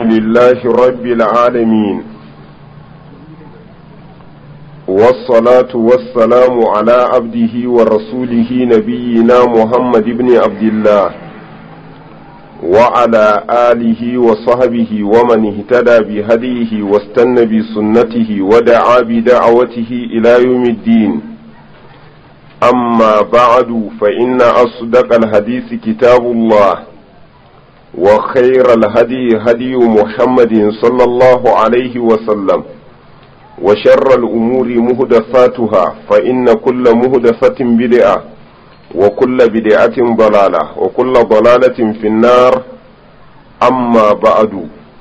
لله رب العالمين والصلاة والسلام على عبده ورسوله نبينا محمد بن عبد الله وعلى آله وصحبه ومن اهتدى بهديه واستنى بسنته ودعا بدعوته إلى يوم الدين أما بعد فإن أصدق الحديث كتاب الله وخير الهدي هدي محمد صلى الله عليه وسلم وشر الأمور مهدفاتها فإن كل مهدفة بدعة وكل بدعة ضلالة وكل ضلالة في النار أما بعد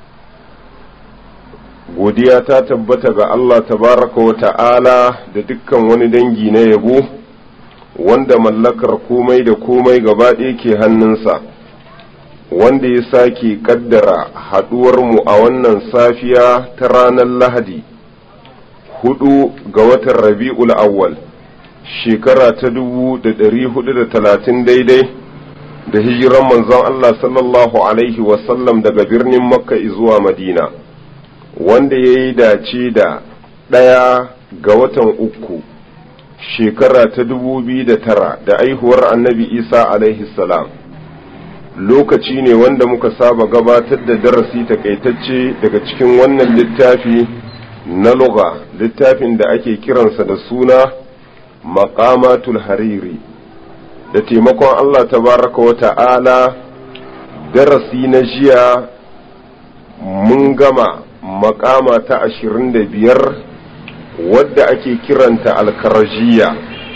godiya ta tabbata ga Allah tabaraka wa ta'ala da dukkan wani dangi na yabo wanda mallakar komai da komai gaba ɗaya ke hannunsa wanda ya sake kaddara haɗuwarmu a wannan safiya ta ranar lahadi hudu ga watan rabi'ul awwal shekara ta dubu da ɗari hudu da talatin daidai da hijiran manzon Allah sallallahu alaihi wasallam daga birnin makka zuwa madina wanda ya yi dace da ɗaya ga watan uku shekara ta dubu biyu da tara da aihuwar annabi isa alaihi salam lokaci ne wanda muka saba gabatar da darasi takaitacce daga cikin wannan littafi na lugha littafin da ake kiransa da suna maqamatul hariri da taimakon Allah tabaraka wa ta'ala darasi na jiya mun gama makama ta ashirin da biyar wadda ake kiranta alkarajiya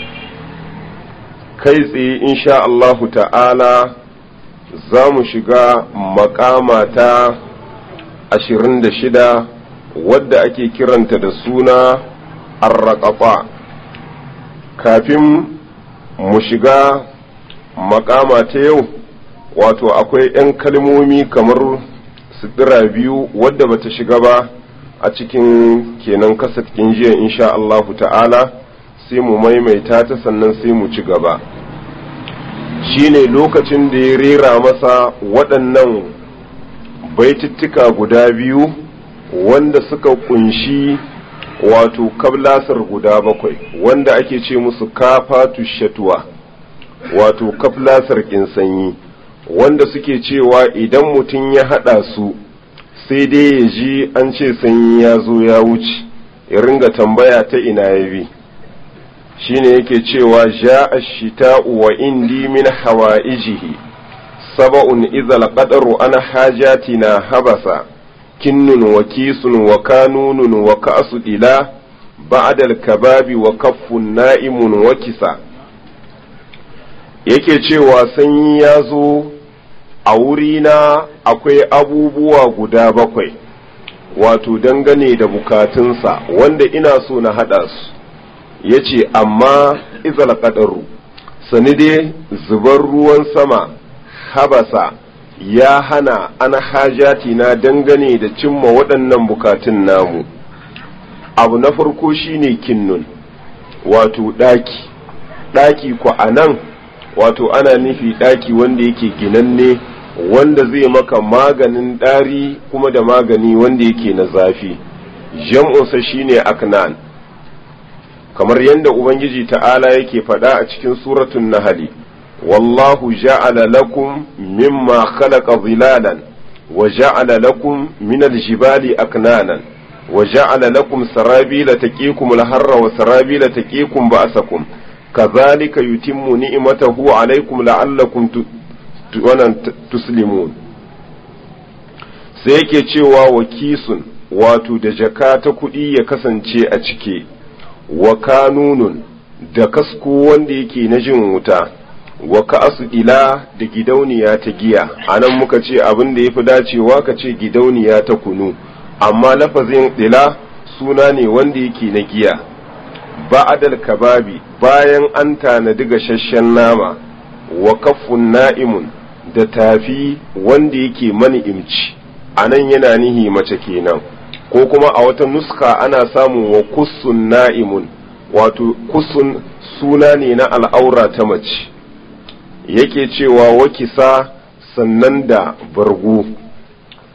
kai tsaye insha Allahu ta'ala za mu shiga makama ta ashirin da shida wadda ake kiranta da suna arraƙafa kafin mu shiga makama ta yau wato akwai 'yan kalmomi kamar sutura biyu wadda bata shiga ba a cikin kenan kasatkin jiya insha Allahu ta'ala sai mu maimaita ta sannan sai mu ci gaba shine lokacin da ya rera masa waɗannan baitittuka guda biyu wanda suka kunshi wato kablasar guda bakwai wanda ake ce musu kafatu shatuwa wato kablasar sanyi wanda suke cewa idan mutum ya haɗa su sai dai ya ji an ce sanyi ya zo ya wuce ya ringa tambaya ta ina ya bi shine yake cewa ja'a shita'u wa indi min hawaijihi saba'un idhal qadaru ana hajatina habasa kinnun wa kisun wa kanunun wa ka'su ila ba'dal kababi wa kaffun na'imun wa kisa yake cewa sanyi ya zo a wurina akwai abubuwa guda bakwai wato dangane da bukatunsa wanda ina so na haɗa su ya ce amma izal ƙadaru sani dai zubar ruwan sama habasa ya hana ana hajati na dangane da cimma waɗannan bukatun namu abu na farko shine kinnun wato ɗaki ɗaki ku a nan wato ana nufi ɗaki wanda yake ginanne wanda zai maka maganin ɗari kuma da magani wanda yake na zafi jam'unsa shine aknan kamar yadda ubangiji ta'ala yake faɗa a cikin suratun nahali wallahu ja'ala lakum mimma khalaqa zilalan wa ja'ala lakum min aljibali aknanan wa ja'ala lakum sarabila taqikum alharra wa sarabila taqikum ba'sakum kadhalika yutimmu ni'matahu alaykum la'allakum wannan tuslimun sai yake cewa wa kisun wato da jaka ta kuɗi ya kasance a cike wa kanunun da kasko wanda yake na jin wuta wa ka'asu ila da gidauniya ta giya anan muka ce abin da ya fi dacewa ka ce gidauniya ta kunu amma lafazin ila suna ne wanda yake na giya ba'adal kababi bayan an tanadi gashashen nama wa kaffun na'imun da tafi wanda yake mani imci anan yana nihi mace kenan ko kuma a wata nuska ana samun wa kussun na'imun wato kussun suna ne na al'aura ta mace yake cewa wakisa sannan da bargo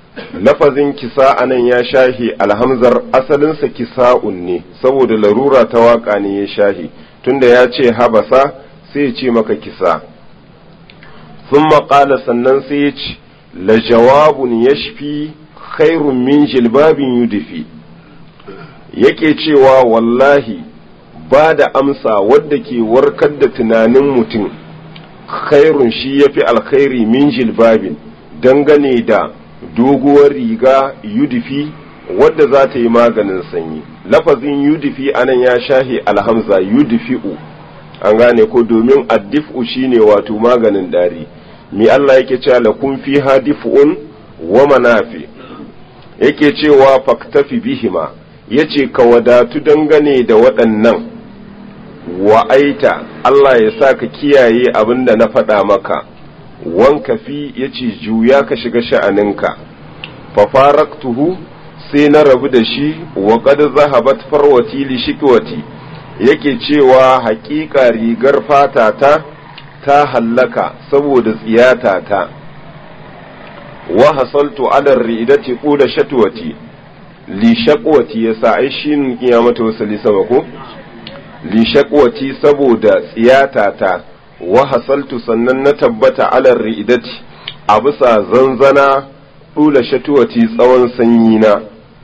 lafazin kisa anan ya shahi alhamzar asalinsa kisa'un ne saboda larura ta waka ne ya shahi tunda ya ce habasa sai ya ce maka kisa sun maƙala sannan sai ya ce la jawabun yashfi khairun min jilbabin yudifi yake cewa wallahi ba da amsa wadda ke warkar da tunanin mutum khairun shi ya fi alkhairi min jilbabin dangane da doguwar riga yudifi wadda za ta yi maganin sanyi lafazin yudifi anan ya shahi alhamza yudifi'u an gane ko domin addif'u shine wato maganin dari mi Allah yake cewa lakum fiha dif'un wa manafi yake cewa faktafi bihima yace ka wadatu dangane da waɗannan wa'aita Allah ya sa ka kiyaye abin da na faɗa maka wanka fi ya ce juya ka shiga sha'aninka fafaraktuhu sai na rabu da shi wa qad zahabat farwati li shikwati yake cewa haƙiƙa rigar fata ta ta hallaka saboda tsiyata ta wa hasaltu ala ridati qula shatwati li shakwati yasa ai shin kiyamata wasali sama ko li shakwati saboda tsiyata ta wa hasaltu sannan na tabbata alar ri'idati a bisa zanzana ɗula shatuwati tsawon sanyi na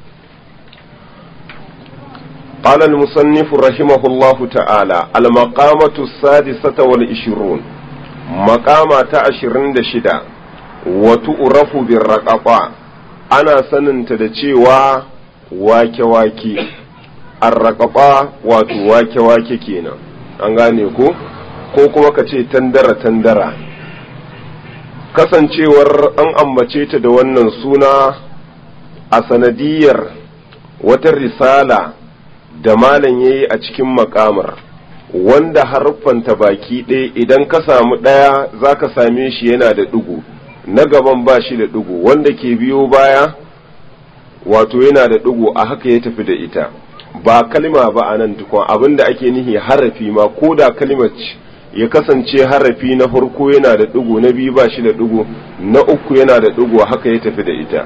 قال المصنف رحمه الله تعالى المقامة السادسة والعشرون مقامة عشرين دشدا وتؤرف بالرقبة أنا سننت دشيوا واكي واكي الرقبة واتو واكي واكي كينا أنغاني ko ko kuma ka ce tandara-tandara kasancewar an ambace ta da wannan suna a sanadiyar wata risala da malam ya yi a cikin makamar wanda haruffanta baki ɗaya idan ka samu ɗaya za ka same shi yana da ɗigo na gaban ba shi da ɗigo wanda ke biyo baya wato yana da ɗigo a haka ya tafi da ita ba kalma ba a nan tukun abinda ake nihi harafi ma ko da kalmar ya kasance harafi na farko yana da ɗigo na biyu ba shi da ɗigo na uku yana da ɗigo haka ya tafi da ita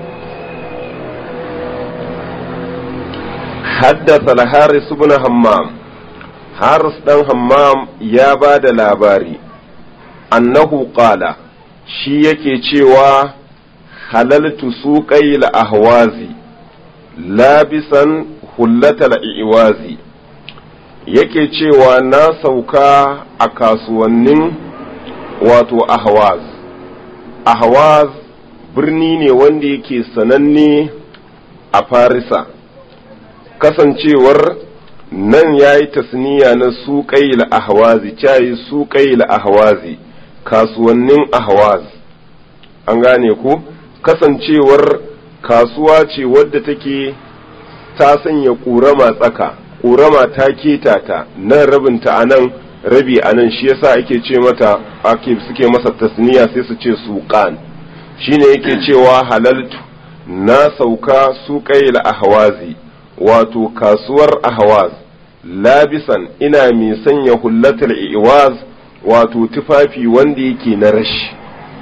haddasa al-haris ibn hammam haris dan hammam ya ba da labari annahu qala shi yake cewa halaltu suqayil ahwazi labisan hullatal iwazi yake cewa na sauka a kasuwannin wato ahwaz ahwaz birni ne wanda yake sananne a farisa kasancewar nan ya yi tasniya na suƙail ahwazi cayi suƙail ahwazi kasuwannin ahwaz an gane ku kasancewar kasuwa ce wadda take ta sanya ƙurama tsaka ƙorama ta keta ta nan rabinta a nan rabi a nan shi yasa ake ce mata ake suke masa tasniya sai su ce suƙan shine yake cewa halaltu na sauka suƙayil ahwazi wato kasuwar ahwaz labisan ina mai sanya hullatul iwaz wato tufafi wanda yake na rashi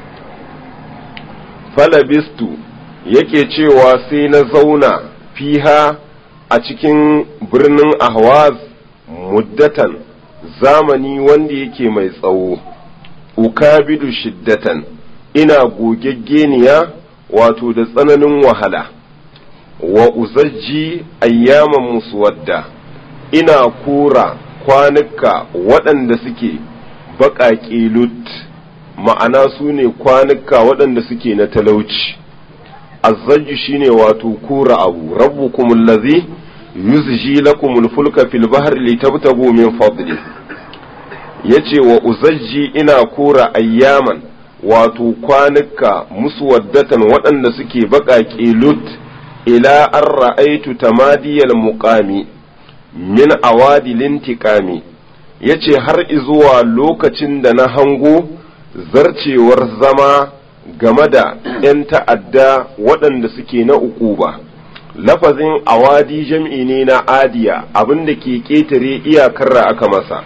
falabistu yake cewa sai na zauna fiha a cikin birnin ahwaz muddatan zamani wanda yake mai tsawo ukabidu shiddatan ina gogeggeniya wato da tsananin wahala wa uzajji ayyaman muswadda ina kura kwanuka waɗanda suke baƙaƙe lut ma'ana su ne kwanuka waɗanda suke na talauci azzajju shine wato kura abu rabbukum allazi yuzji lakum alfulka fil bahri litabtagu min fadli yace wa uzajji ina kura ayyaman wato kwanuka muswaddatan waɗanda suke baƙaƙe lut ila an ra'aitu tamadiyal muqami min awadi lintiqami yace har izuwa lokacin da na hango zarcewar zama game da ‘yan ta'adda waɗanda suke na uquba lafazin awadi jam'i ne na adiya abinda ke ƙetare iyakar da aka masa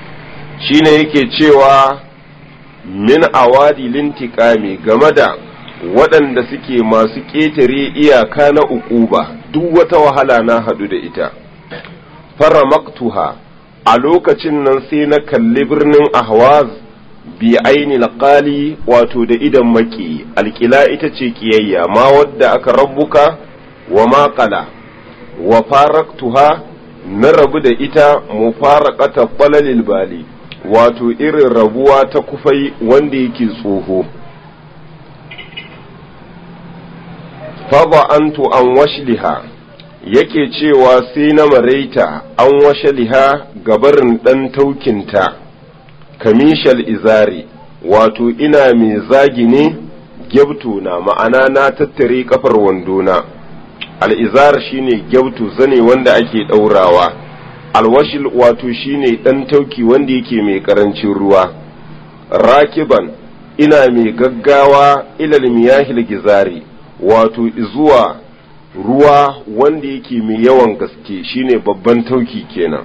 shine yake cewa min awadi lintiqami game da waɗanda suke masu ƙetare iyaka na uquba duk wata wahala na haɗu da ita fara maktuha a lokacin nan sai na kalli birnin ahwaz bi aini alƙali wato da idan maki alƙila ita ce ƙiyayya ma wadda aka rabbuka wa maƙala wa faraktuha na rabu da ita mufaraqata qalalil bali wato irin rabuwa ta kufai wanda yake tsoho fada'antu an washliha yake cewa sai na maraita an washliha gabarin dan taukinta kamishal izari wato ina mai zagi ne gyabtu na ma'ana na tattare kafar wandona al'izar shine gyautu zane wanda ake ɗaurawa alwashil wato shine ɗan tauki wanda yake mai ƙarancin ruwa rakiban ina mai gaggawa ilal miyahil gizari wato zuwa ruwa wanda yake mai yawan gaske shine babban tauki kenan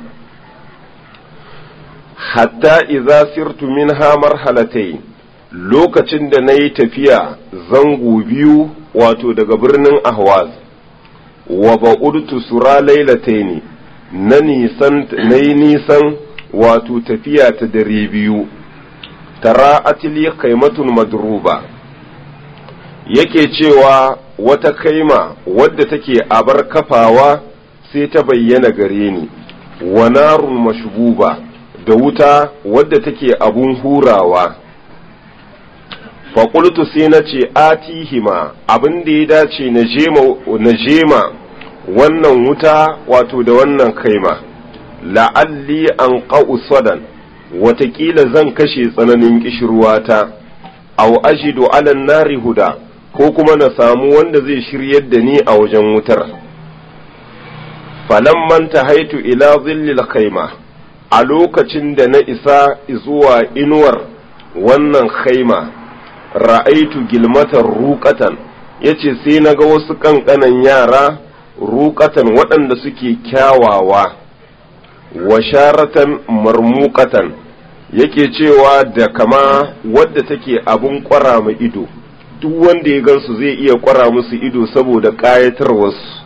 hatta iza sirtu minha marhalatai lokacin da na yi tafiya zango biyu wato daga birnin ahwaz wa ba'udtu sura lailataini na nisan na yi nisan wato tafiya ta dare biyu tara atili kaimatun madruba yake cewa wata kaima wadda take abar kafawa sai ta bayyana gare ni wa narun mashbuba da wuta wadda take abun hurawa faƙultu sai na ce atihima abin da ya dace na jema wannan wuta wato da wannan kaima la'alli an ƙa'u sadan watakila zan kashe tsananin ƙishirwata au ajidu alan nari huda ko kuma na samu wanda zai shiryar da ni a wajen wutar falamman ta haitu ila zillil kaima a lokacin da na isa zuwa inuwar wannan kaima ra'aitu gilmatar ruƙatan ya ce sai na ga wasu ƙanƙanan yara ruƙatan waɗanda suke kyawawa wa sharatan marmuƙatan yake cewa da kama wadda take abun ƙwara ma ido duk wanda ya gansu zai iya ƙwara musu ido saboda ƙayatarwarsu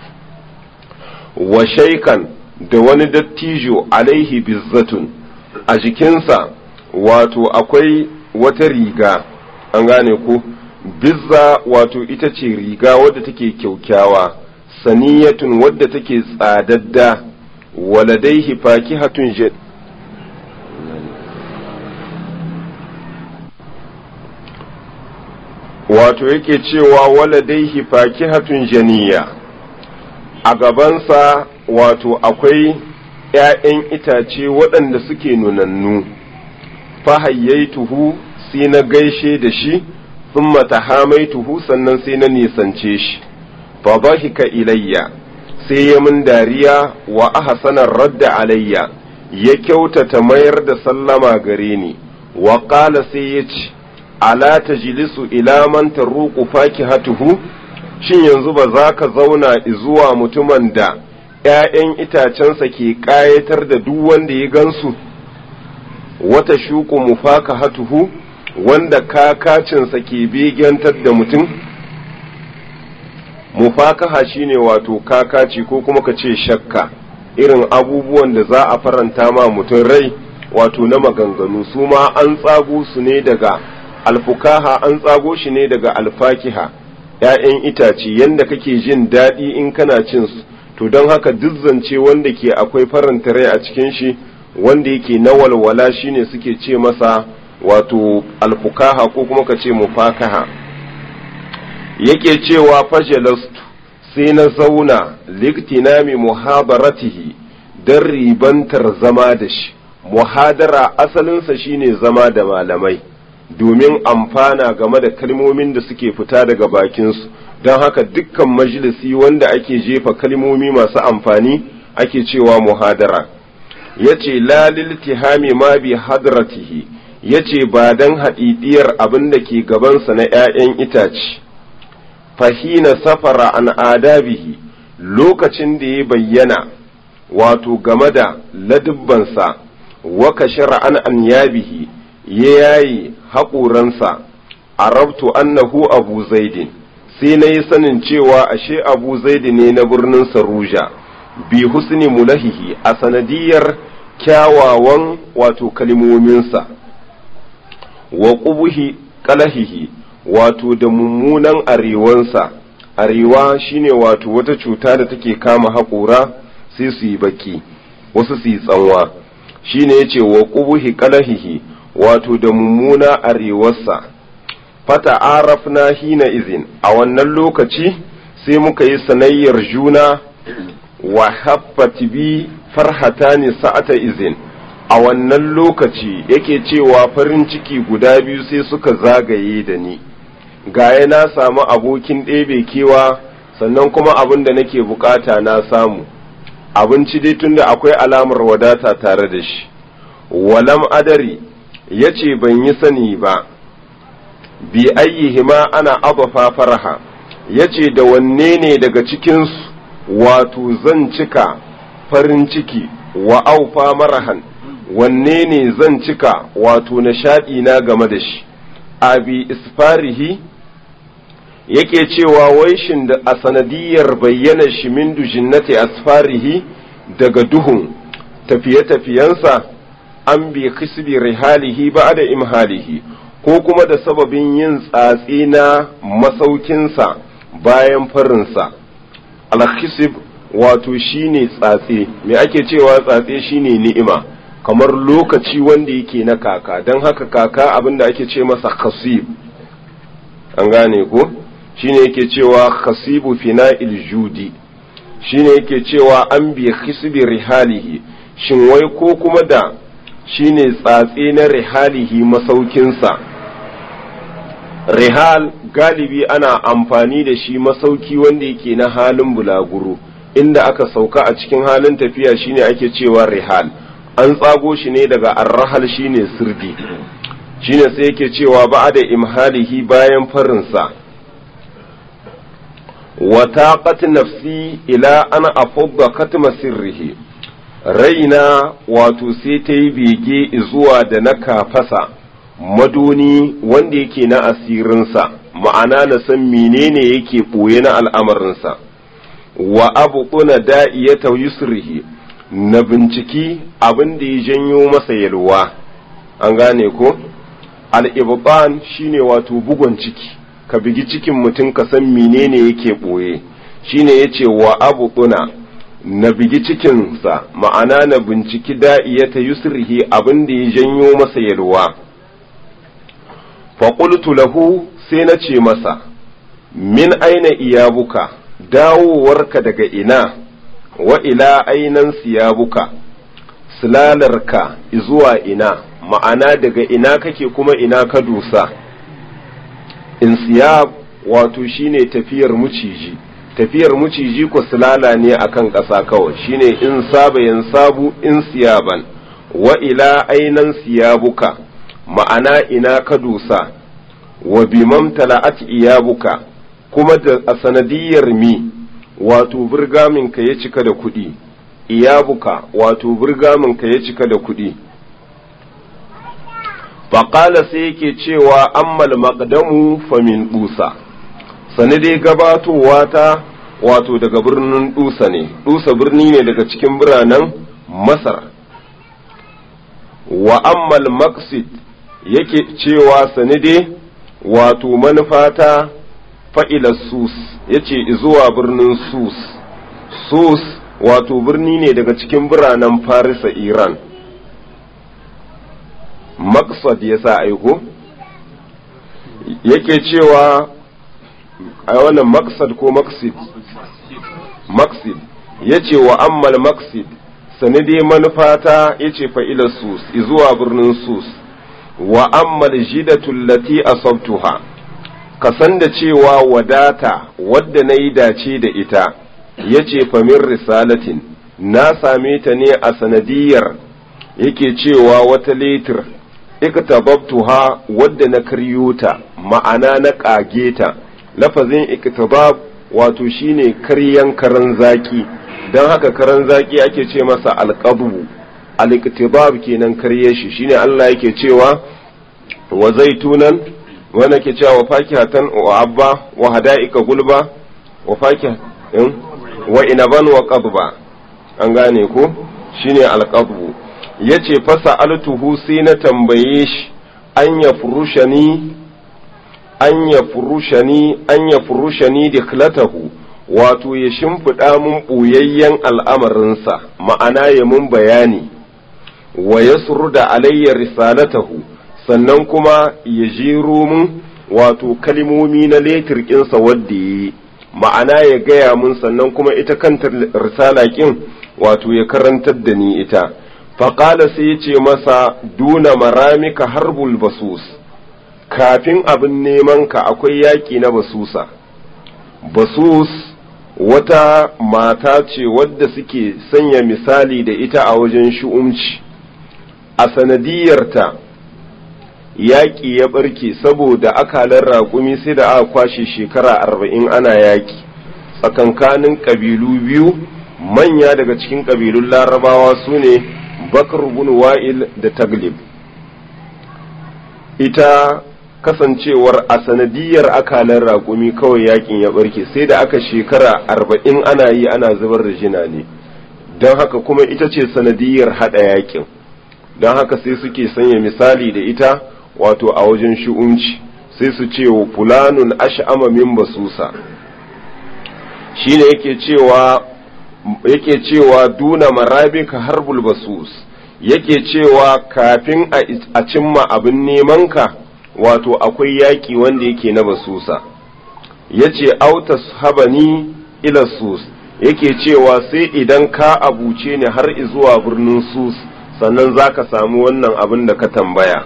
wa shaikan da wani dattijo alaihi bizzatun a jikinsa wato akwai wata riga an gane ku bizza wato ita ce riga wadda take kyaukyawa saniyatun wadda take tsadadda waladaihi fakihatun jad wato yake cewa waladaihi fakihatun janiya a gabansa wato akwai ‘ya'yan itace waɗanda suke nunannu fahayyaituhu sai na gaishe da shi sun mata hamaituhu sannan sai na nisance shi fa dhahika ilayya sai ya min dariya wa ahsanar radda alayya ya kyautata mayar da sallama gare ni wa qala sai ya ce ala tajlisu ila man taruqu fakihatuhu shin yanzu ba za ka zauna zuwa mutumin da ‘ya'yan itacensa ke ƙayatar da duk wanda ya gansu wata shuku mufaka hatuhu wanda kakacinsa ke begentar da mutum mufakaha shine wato kakaci ko kuma ka ce shakka irin abubuwan da za a faranta ma mutum rai wato na maganganu su ma an tsago su ne daga alfukaha an tsago shi ne daga alfakiha ‘ya'yan itace yanda kake jin daɗi in kana cin su to don haka zance wanda ke akwai faranta rai a cikin shi wanda yake na walwala shine suke ce masa wato alfukaha ko kuma ka ce mufakaha yake cewa fajalastu sai na zauna liktinami muhabaratihi don ribantar zama da shi muhadara asalinsa shine zama da malamai domin amfana game da kalmomin da suke fita daga bakinsu don haka dukkan majalisi wanda ake jefa kalmomi masu amfani ake cewa muhadara ya ce lalil tihami ma bi hadratihi ya ce ba don haɗiɗiyar abin da ke gabansa na ‘ya'yan itace fahina safara an adabihi lokacin da ya bayyana wato game da ladubbansa wa kashara an an yabihi ya yayi haƙoransa arabtu annahu abu zaidin sai na yi sanin cewa ashe abu zaidi ne na birnin saruja bi husni mulahihi a sanadiyar kyawawan wato kalmominsa wa ƙubuhi ƙalahihi wato da mummunan arewansa arewa shine wato wata cuta da take kama haƙora sai su yi baki wasu su yi tsanwa shine yace wa ƙubuhi ƙalahihi wato da mummuna arewarsa fata arafna hina izin a wannan lokaci sai muka yi sanayyar juna wa haffati bi farhatani sa'ata izin a wannan lokaci yake cewa farin ciki guda biyu sai suka zagaye da ni gaya na samu abokin ɗebe kewa sannan kuma abin da nake bukata na samu abinci dai tunda akwai alamar wadata tare da shi walam adari ya ce ban yi sani ba bi ayyihima ana abafa faraha ya ce da wanne ne daga cikinsu wato zan cika farin ciki wa aufa marahan wanne ne zan cika wato nishaɗi na game da shi abi isfarihi yake cewa wai shin da a sanadiyar bayyana shi min dujinnati asfarihi daga duhun tafiye-tafiyensa an bi kisbi rihalihi ba da imhalihi ko kuma da sababin yin tsatsi na masaukinsa bayan farinsa alkhisib wato shine tsatse me ake cewa tsatse shine ni'ima kamar lokaci wanda yake na kaka don haka kaka abinda ake ce masa khasib an gane ko shine yake cewa khasibu fina'il judi shine yake cewa an bi khisbi rihalihi shin wai ko kuma da shine tsatse na rihalihi masaukinsa rihal galibi ana amfani da shi masauki wanda yake na halin bulaguro inda aka sauka a cikin halin tafiya shine ake cewa rihal an tsago shi ne daga arrahal shine sirdi shine sai yake cewa ba da imhalihi bayan farinsa wa taqat nafsi ila ana afadda katma sirrihi raina wato sai ta yi bege zuwa da na kafasa madoni wanda yake na asirinsa ma'ana na san menene yake ɓoye na al'amarinsa wa abu kuna da'iyata yusrihi na binciki abin da ya janyo masa yalwa an gane ko al'ibban shine wato bugon ciki ka bigi cikin mutum ka san menene yake ɓoye shine ya ce wa abu kuna na bigi cikinsa ma'ana na binciki da'iyata yusrihi abin da ya janyo masa yalwa faƙultu lahu sai na ce masa min aina iyabuka dawowarka daga ina wa ila ainan siyabuka silalarka zuwa ina ma'ana daga ina kake kuma ina ka dusa in siyab wato shine tafiyar muciji tafiyar muciji ko silala ne akan ƙasa kawai shine in saba yan sabu in siyaban wa ila ainan siyabuka ma'ana ina ka dusa wa bimam tala'at iyabuka kuma da a sanadiyar mi wato burgaminka ya cika da kuɗi iyabuka wato burgaminka ya cika da kuɗi faƙala sai yake cewa ammal maqdamu famin dusa sani dai gabatowa ta wato daga birnin dusa ne dusa birni ne daga cikin biranen masar wa ammal maqsid yake cewa sani dai wato manufata fa'ila sus yace zuwa birnin sus sus wato birni ne daga cikin biranen farisa iran maksad ya sa aiko yake cewa a wannan maksad ko maksid maksid ya ce wa ammal maksid sanadi manufata ya ce fa'ilar sus zuwa birnin sus wa ammal jidatul lati asabtuha ka san da cewa wadata wadda na yi dace da ita ya ce famin risalatin na same ta ne a sanadiyar yake cewa wata letir iktababtuha wadda na karyo ta ma'ana na ƙage ta lafazin iktabab wato shine karyan karan zaki don haka karan zaki ake ce masa alƙabu al-iktibab kenan karye shi shine Allah yake cewa wa zaitunan wanda ke cewa wa fakihatan wa abba wa hada'ika gulba wa fakih wa inaban wa qadba an gane ko shine alqadbu yace fasa altuhu sai na tambaye shi an ya furushani an ya furushani an ya furushani diklatahu wato ya shimfiɗa mun ɓoyayyen al'amarinsa ma'ana ya mun bayani wa ya da alayya risalatahu sannan kuma ya jero mun wato kalmomi na letirkinsa wadda ya yi ma'ana ya gaya mun sannan kuma ita kanta risala ƙin wato ya karantar da ni ita faƙala sai ya ce masa duna maramika harbul basus kafin abin neman ka akwai yaƙi na basusa basus wata mata ce wadda suke sanya misali da ita a wajen shu'umci a sanadiyarta yaƙi ya ɓarke saboda akalar raƙumi sai da aka kwashe shekara arba'in ana yaƙi tsakankanin ƙabilu biyu manya daga cikin ƙabilun larabawa su ne bakar bin wa'il da taglib ita kasancewar a sanadiyar akalar raƙumi kawai yakin ya ɓarke sai da aka shekara arba'in ana yi ana zubar da jina ne don haka kuma ita ce sanadiyar haɗa yakin don haka sai suke sanya misali da ita wato a wajen shi'unci sai su ce wa fulanun ash'ama min basusa shine yake cewa yake cewa duna marabika harbul basus yake cewa kafin a cimma abin neman ka wato akwai yaƙi wanda yake na basusa yace autas habani ila sus yake cewa sai idan ka abuce ni har zuwa birnin sus sannan zaka samu wannan abin da ka tambaya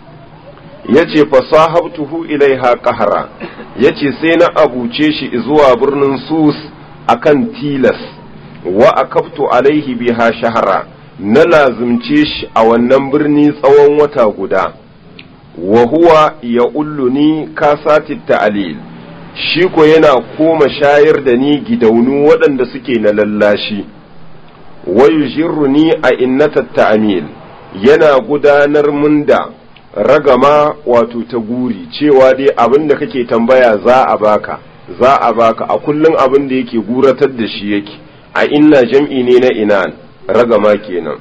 yace fasahabtuhu ilaiha qahara yace sai na abuce shi zuwa birnin sus akan tilas wa akaftu alaihi biha shahara na lazumce shi a wannan birni tsawon wata guda wa huwa ya ulluni kasati ta'alil shi ko yana koma shayar da ni gidaunu waɗanda suke na lallashi wa yujirruni a innata ta'amil yana gudanar mun da ragama wato ta guri cewa dai abin da kake tambaya za a baka za a baka a kullum abin da yake guratar da shi yake a inna jam'i ne na inan ragama kenan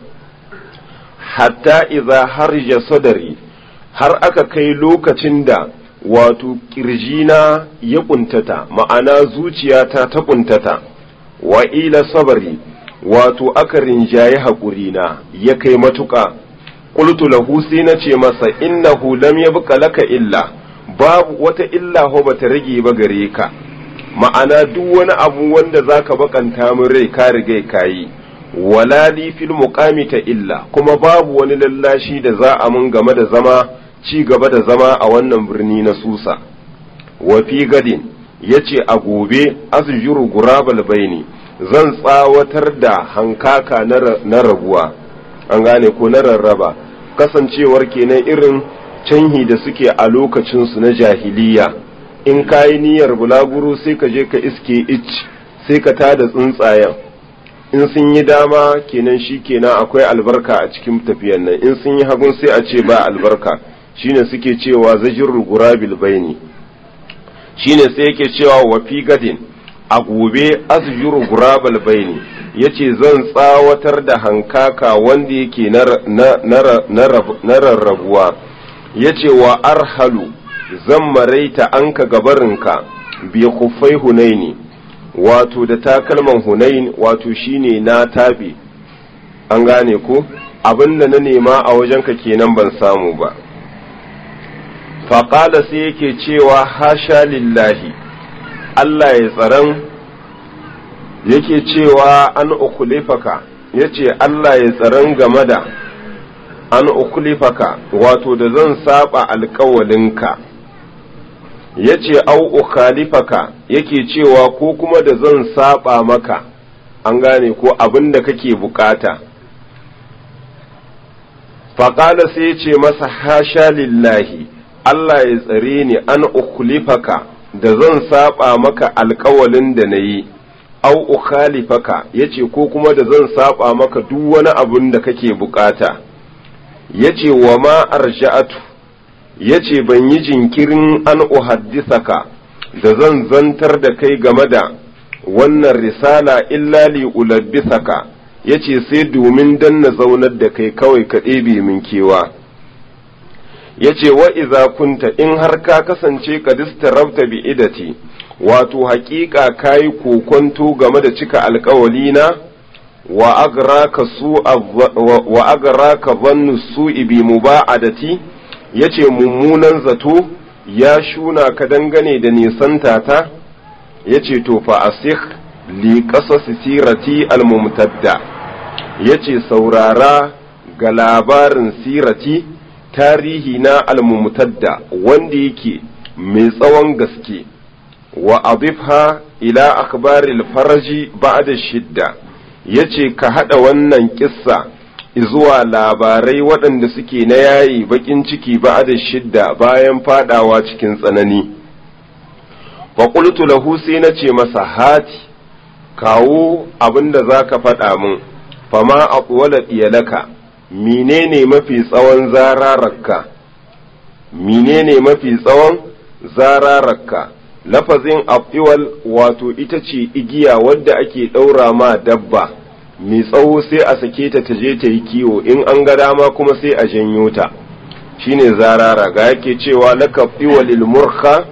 hatta idza harja sadari har aka kai lokacin da wato kirjina ya kuntata ma'ana zuciyata ta kuntata wa ila sabari wato aka rinjaye haƙurina ya kai matuƙa qultu lahu sai na ce masa innahu lam yabqa laka illa babu wata illa ho bata rage ba gare ka ma'ana duk wani abu wanda zaka bakanta min rai ka riga kayi wala li fil muqami ta illa kuma babu wani lallashi da za a mun game da zama ci gaba da zama a wannan birni na Susa wa fi gadin yace a gobe azjuru gurabal baini zan tsawatar da hankaka na rabuwa an gane ko na rarraba kasancewar kenan irin canhi da suke a lokacinsu na jahiliya in kayi niyyar bulaguro sai ka je ka iske ich sai ka tada tsuntsayen in sun yi dama kenan shi kenan akwai albarka a cikin tafiyan nan in sun yi hagun sai a ce ba albarka shine suke cewa zajirul gurabil baini shine sai yake cewa wa fi gadin a gobe azjuru gurabal baini yace zan tsawatar da hankaka wanda yake na rarrabuwa yace wa arhalu zan maraita anka gabarinka bi khuffai hunaini wato da takalman hunain wato shine na tabe an gane ko abinda na nema a wajenka kenan ban samu ba faƙala sai yake cewa hasha lillahi Allah ya tsaron yake cewa an ukulifaka ya ce Allah ya tsaron game da an ukulifaka wato da zan saba alkawalinka ya ce au ukhalifaka yake cewa ko kuma da zan saba maka an gane ko abin da kake bukata faƙala sai ce masa hasha lillahi Allah ya tsare ni an ukhlifaka da zan saba maka alkawalin da na yi au ukhalifaka yace ko kuma da zan saba maka duk wani abun da kake bukata yace wa ma arja'atu ya ce ban yi jinkirin an uhaddisaka da zan zantar da kai game da wannan risala illa li ulabbisaka ya ce sai domin dan na zaunar da kai kawai ka ɗebe min kewa ya ce wa iza kunta in har ka kasance ka rabta bi idati wato haƙiƙa ka yi kokonto game da cika alƙawalina wa agraka zannu su'i bi muba'adati ya ce mummunan zato ya shuna ka dangane da nisanta ta ya ce to fa asih li ƙasas sirati almumtadda ya ce saurara ga labarin sirati tarihi na almumtadda wanda yake mai tsawon gaske wa adifha ila akhbaril faraji ba'da shidda yace ka hada wannan kissa zuwa labarai waɗanda suke na yayi bakin ciki ba'da shidda bayan fadawa cikin tsanani fa qultu lahu sai nace masa hati kawo abinda zaka faɗa min fama aqwala iyalaka menene mafi tsawon zarararka menene mafi tsawon zarararka lafazin afiwal wato ita ce igiya wadda ake ɗaura ma dabba mai tsawo sai a sake ta ta je ta yi kiwo in an ga dama kuma sai a janyo ta shine zarara ga yake cewa laka fiwalil murka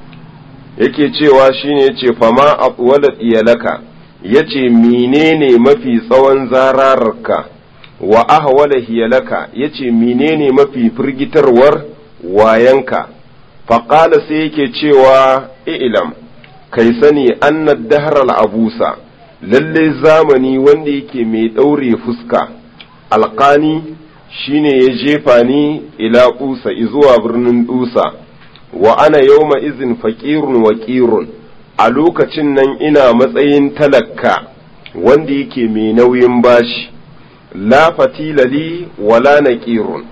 yake cewa shine yace fama afwala iyalaka yace menene mafi tsawon zarararka wa ahwala hiyalaka yace menene mafi firgitarwar wayanka faƙala sai yake cewa ilam kai sani annad dahar abusa lalle zamani wanda yake mai ɗaure fuska alƙani shine ya jefa ni ila ƙusa zuwa birnin ɗusa wa ana yauma izin faƙirun wa ƙirun a lokacin nan ina matsayin talakka wanda yake mai nauyin bashi la fatilali wala na ƙirun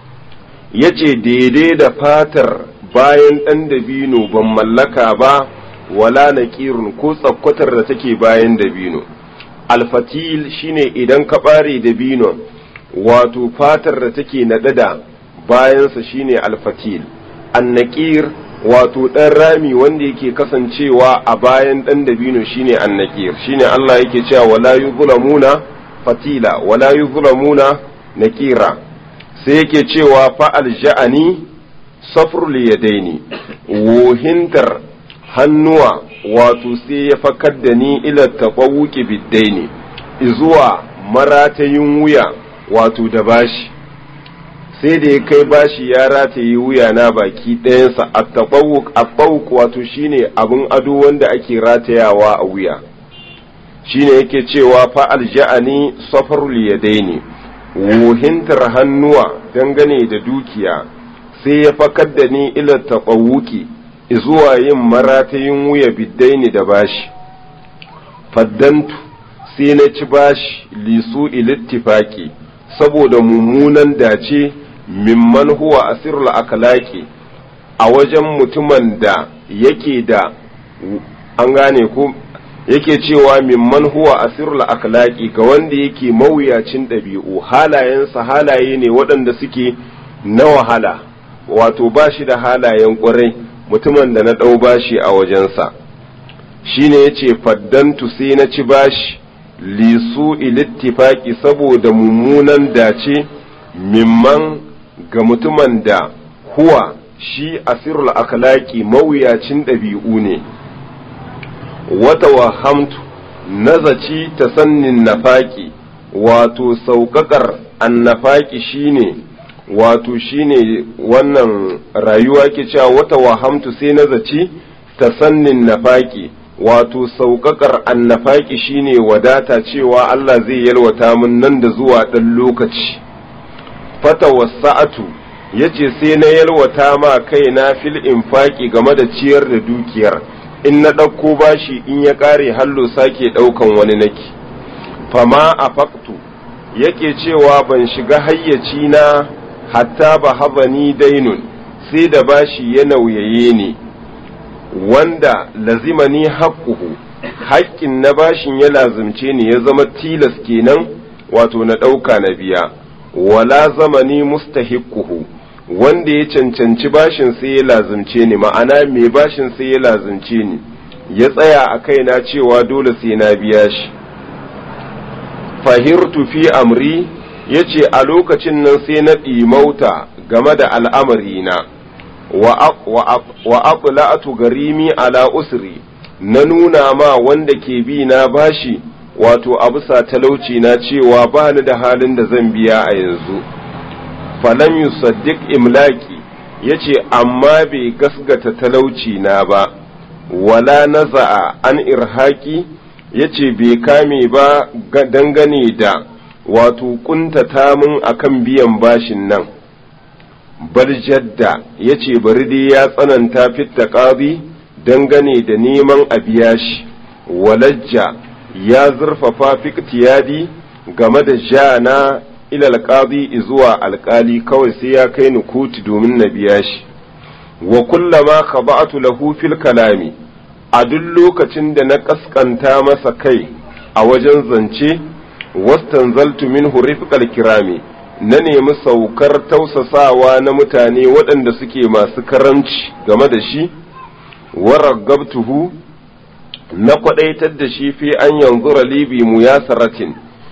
ya ce daidai da fatar bayan ɗan dabino ban mallaka ba wala na ƙirun ko tsakkwatar da take bayan dabino alfatil shine idan ka ɓare dabino wato fatar da take naɗada bayansa shine alfatil annaƙir wato ɗan rami wanda yake kasancewa a bayan ɗan dabino shine annaƙir shine Allah yake cewa wala yuzlamuna fatila wala yuzlamuna naƙira sai yake cewa fa'al ja'ani safrul yadaini wohintar hannuwa wato sai ya fakar da ni ila tafawuki biddaini zuwa maratayin wuya wato da bashi sai da ya kai bashi ya rataye wuya na baki ɗayansa a tafawuk wato shine abin ado wanda ake ratayawa a wuya shine yake cewa fa'al ja'ani safarul yadaini wohintar hannuwa dangane da dukiya sai ya fakar da ni ila taɓawuki zuwa yin maratayin wuya biddaini da bashi faddantu sai na ci bashi lisu ilittifaki saboda mummunan dace mimman huwa asirul akalaki a wajen mutumin da yake da an gane ko yake cewa mimman huwa asirul akhlaqi ga wanda yake mawuyacin ɗabi'u halayensa halaye ne waɗanda suke na wahala wato ba shi da halayen ƙwarai mutumin da na ɗau bashi a wajensa shine yace faddantu sai na ci bashi lisu ilittifaki saboda mummunan dace mimman ga mutumin da huwa shi asirul akhlaqi mawuyacin ɗabi'u ne wata wahamtu nazaci ta sannin nafaki wato sauƙaƙar annafaki shine wato shine wannan rayuwa ke cewa wata wahamtu sai nazaci ta sannin nafaki wato sauƙaƙar annafaki shine wadata cewa Allah zai yalwata min nan da zuwa ɗan lokaci fata wasa'atu yace sai na yalwata ma kaina fil infaki game da ciyar da dukiyar in na ɗauko bashi in ya ƙare hallo sake ɗaukan wani naki fama a faktu yake cewa ban shiga hayyaci na hatta ba habani dainun sai da bashi ya nauyaye ne wanda lazimani haƙƙuhu haƙƙin na bashin ya lazimce ni ya zama tilas kenan wato na ɗauka na biya wala zamani mustahiquhu wanda ya cancanci bashin sai ya lazumce ni ma'ana mai bashin sai ya lazumce ni ya tsaya a kaina cewa dole sai na biya shi fahirtu fi amri ya ce a lokacin nan sai na ɗimauta game da al'amarina wa aqla'atu garimi ala usri na nuna ma wanda ke bi na bashi wato a bisa talauci na cewa ba ni da halin da zan biya a yanzu falam yusaddiq imlaki yace amma bai gasgata talauci na ba wala naza'a an irhaki yace bai kame ba dangane da wato kuntata min akan biyan bashin nan bal jadda yace bari dai ya tsananta fitta qadi dangane da neman a biya shi walajja ya zurfafa fiktiyadi game da jana ila alqadi zuwa alkali kawai sai ya kai ni kuti domin na biya shi wa kullama khaba'tu lahu fil kalami a duk lokacin da na kaskanta masa kai a wajen zance wastanzaltu minhu rifqal kirami na nemi saukar tausasawa na mutane waɗanda suke masu karamci game da shi waragabtuhu na kwadaitar da shi fi an yanzura libi mu ya saratin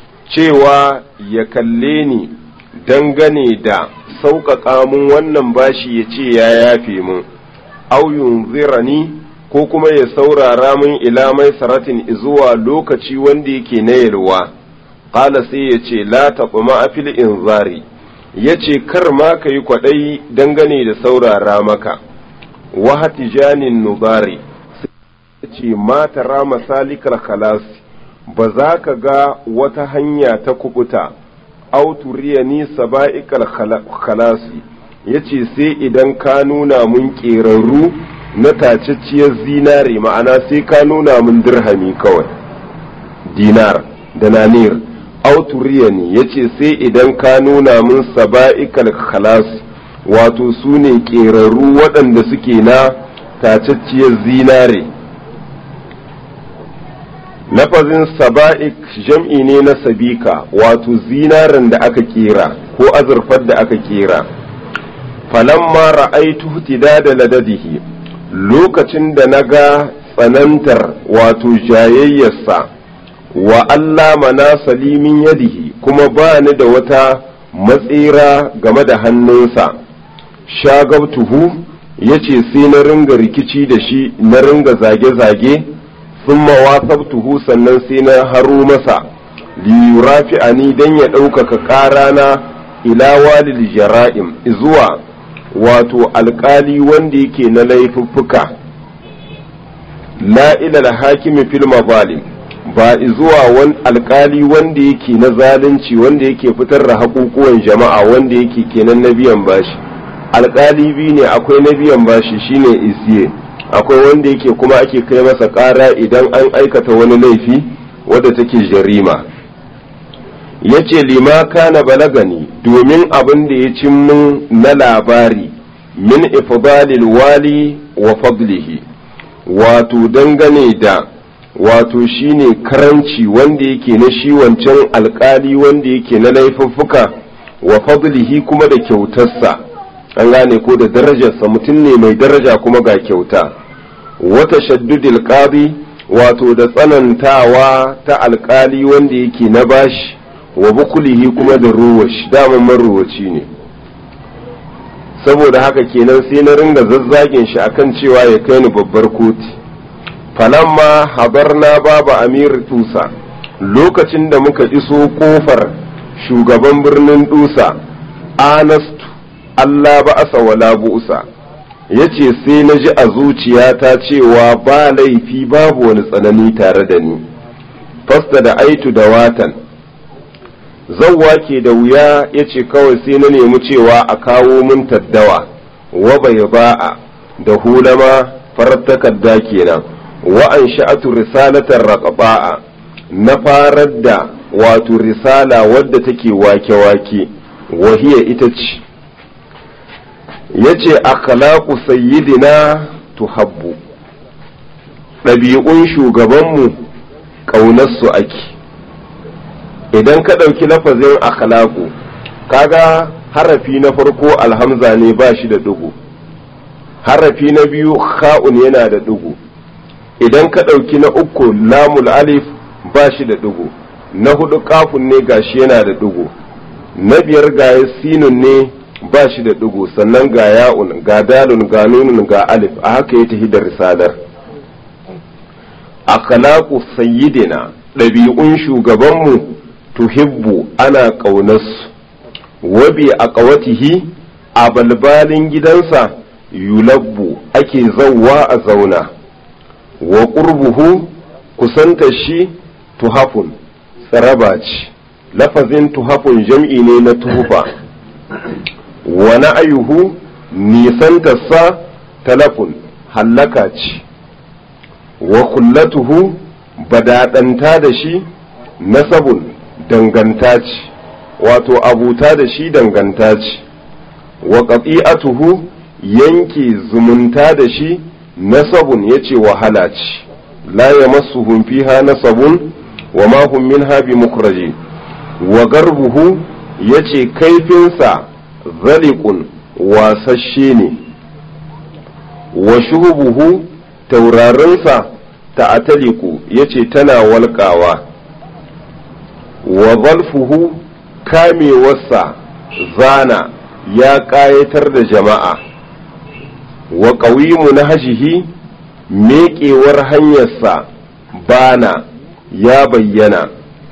cewa ya kalle ni dangane da sauƙaƙa mun wannan bashi ya ce ya yafe mun au yunzirani ko kuma ya saurara mun ila mai saratin zuwa lokaci wanda yake na yalwa ƙala sai ya ce la taɓa a fil inzari ya ce kar ma ka yi kwaɗayi dangane da saurara maka wahati janin nubari ce ma tara masalikar khalasi ba za ka ga wata hanya ta kubuta auturiya ni saba'ikal khalasi ya ce sai idan ka nuna mun ƙerarru na tacacciyar zinare ma'ana sai ka nuna mun dirhami kawai dinar da nanir auturiya ne ya ce sai idan ka nuna mun saba'ikal khalasi wato su ne ƙerarru waɗanda suke na tacacciyar zinare lafazin saba'ik jam'i ne na sabika wato zinaren da aka kera ko azurfar da aka kera falamma ra'aitu da ladadihi lokacin da na ga tsanantar wato jayayyarsa wa Allah mana salimin yadihi kuma ba ni da wata matsira game da hannunsa shagabtuhu ya ce sai na ringa rikici da shi na ringa zage-zage sun mawasabtuhu sannan sai na haro masa liyurafi ani don ya ɗaukaka ƙarana ila walil jara'im zuwa wato alƙali wanda yake na laifuffuka la ilal hakimi fil mazalim ba zuwa wani alƙali wanda yake na zalunci wanda yake fitar da haƙuƙuwan jama'a wanda yake kenan na biyan bashi alƙali biyu ne akwai na biyan bashi shine isiye akwai wanda yake kuma ake kai masa ƙara idan an aikata wani laifi wadda take jarima ya ce lima kana balagani domin abin da ya cin min na labari min ifdalil wali wa fadlihi wato dangane da wato shine karanci wanda yake na shi wancan alkali wanda yake na laifuffuka wa fadlihi kuma da kyautarsa an gane ko da darajarsa mutum ne mai daraja kuma ga kyauta wata shaddudil qadi wato da tsanantawa ta alkali wanda yake na bashi wa bukulihi kuma da ruwashi daman maruwaci ne saboda haka kenan sai na ringa zazzagin shi akan cewa ya kai ni babbar koti falamma habarna baba amir tusa lokacin da muka iso kofar shugaban birnin dusa anastu Allah ba asa wala bu'sa ya ce sai na ji a zuciyata cewa ba laifi babu wani tsanani tare da ni fasta da aitu da watan zawwa ke da wuya ya ce kawai sai na nemi cewa a kawo min taddawa wa bai ba'a da hulama farar takarda kenan wa an sha'atu risalatar raƙaba'a na farar da wato risala wadda take wake-wake wahiya ita ce ya ce akhlaqu sayyidina tuhabbu ɗabi'un shugabanmu ƙaunarsu ake idan ka ɗauki lafazin akhlaqu kaga harafi na farko alhamza ne ba shi da ɗigo harafi na biyu kha'un yana da ɗigo idan ka ɗauki na uku lamul alif ba shi da ɗigo na hudu kafun ne gashi yana da ɗigo na biyar ga sinun ne ba shi da ɗigo sannan ga ya'un ga dalun ga nunun ga alif a haka ya tafi da risalar akhlaqu sayyidina ɗabi'un shugabanmu tuhibbu ana ƙaunarsu wabi a ƙawatihi a balbalin gidansa yulabbu ake zauwa a zauna wa ƙurbuhu kusanta shi tuhafun tsaraba ce lafazin tuhafun jam'i ne na tuhufa wa na'ayuhu nisantarsa talafun hallaka ce wa kullatuhu badaɗanta da shi nasabun danganta ce wato abuta da shi danganta ce wa ƙafi'atuhu yanke zumunta da shi nasabun ya ce wahala ce la ya masu fiha nasabun wa ma hum minha bi mukraji wa garbuhu ya ce kaifinsa zalikun wasasshe ne wa shubuhu taurarinsa ta ataliku ya ce tana walƙawa wa zalfuhu kamewarsa zana ya ƙayatar da jama'a wa ƙawimu na hashihi meƙewar hanyarsa bana ya bayyana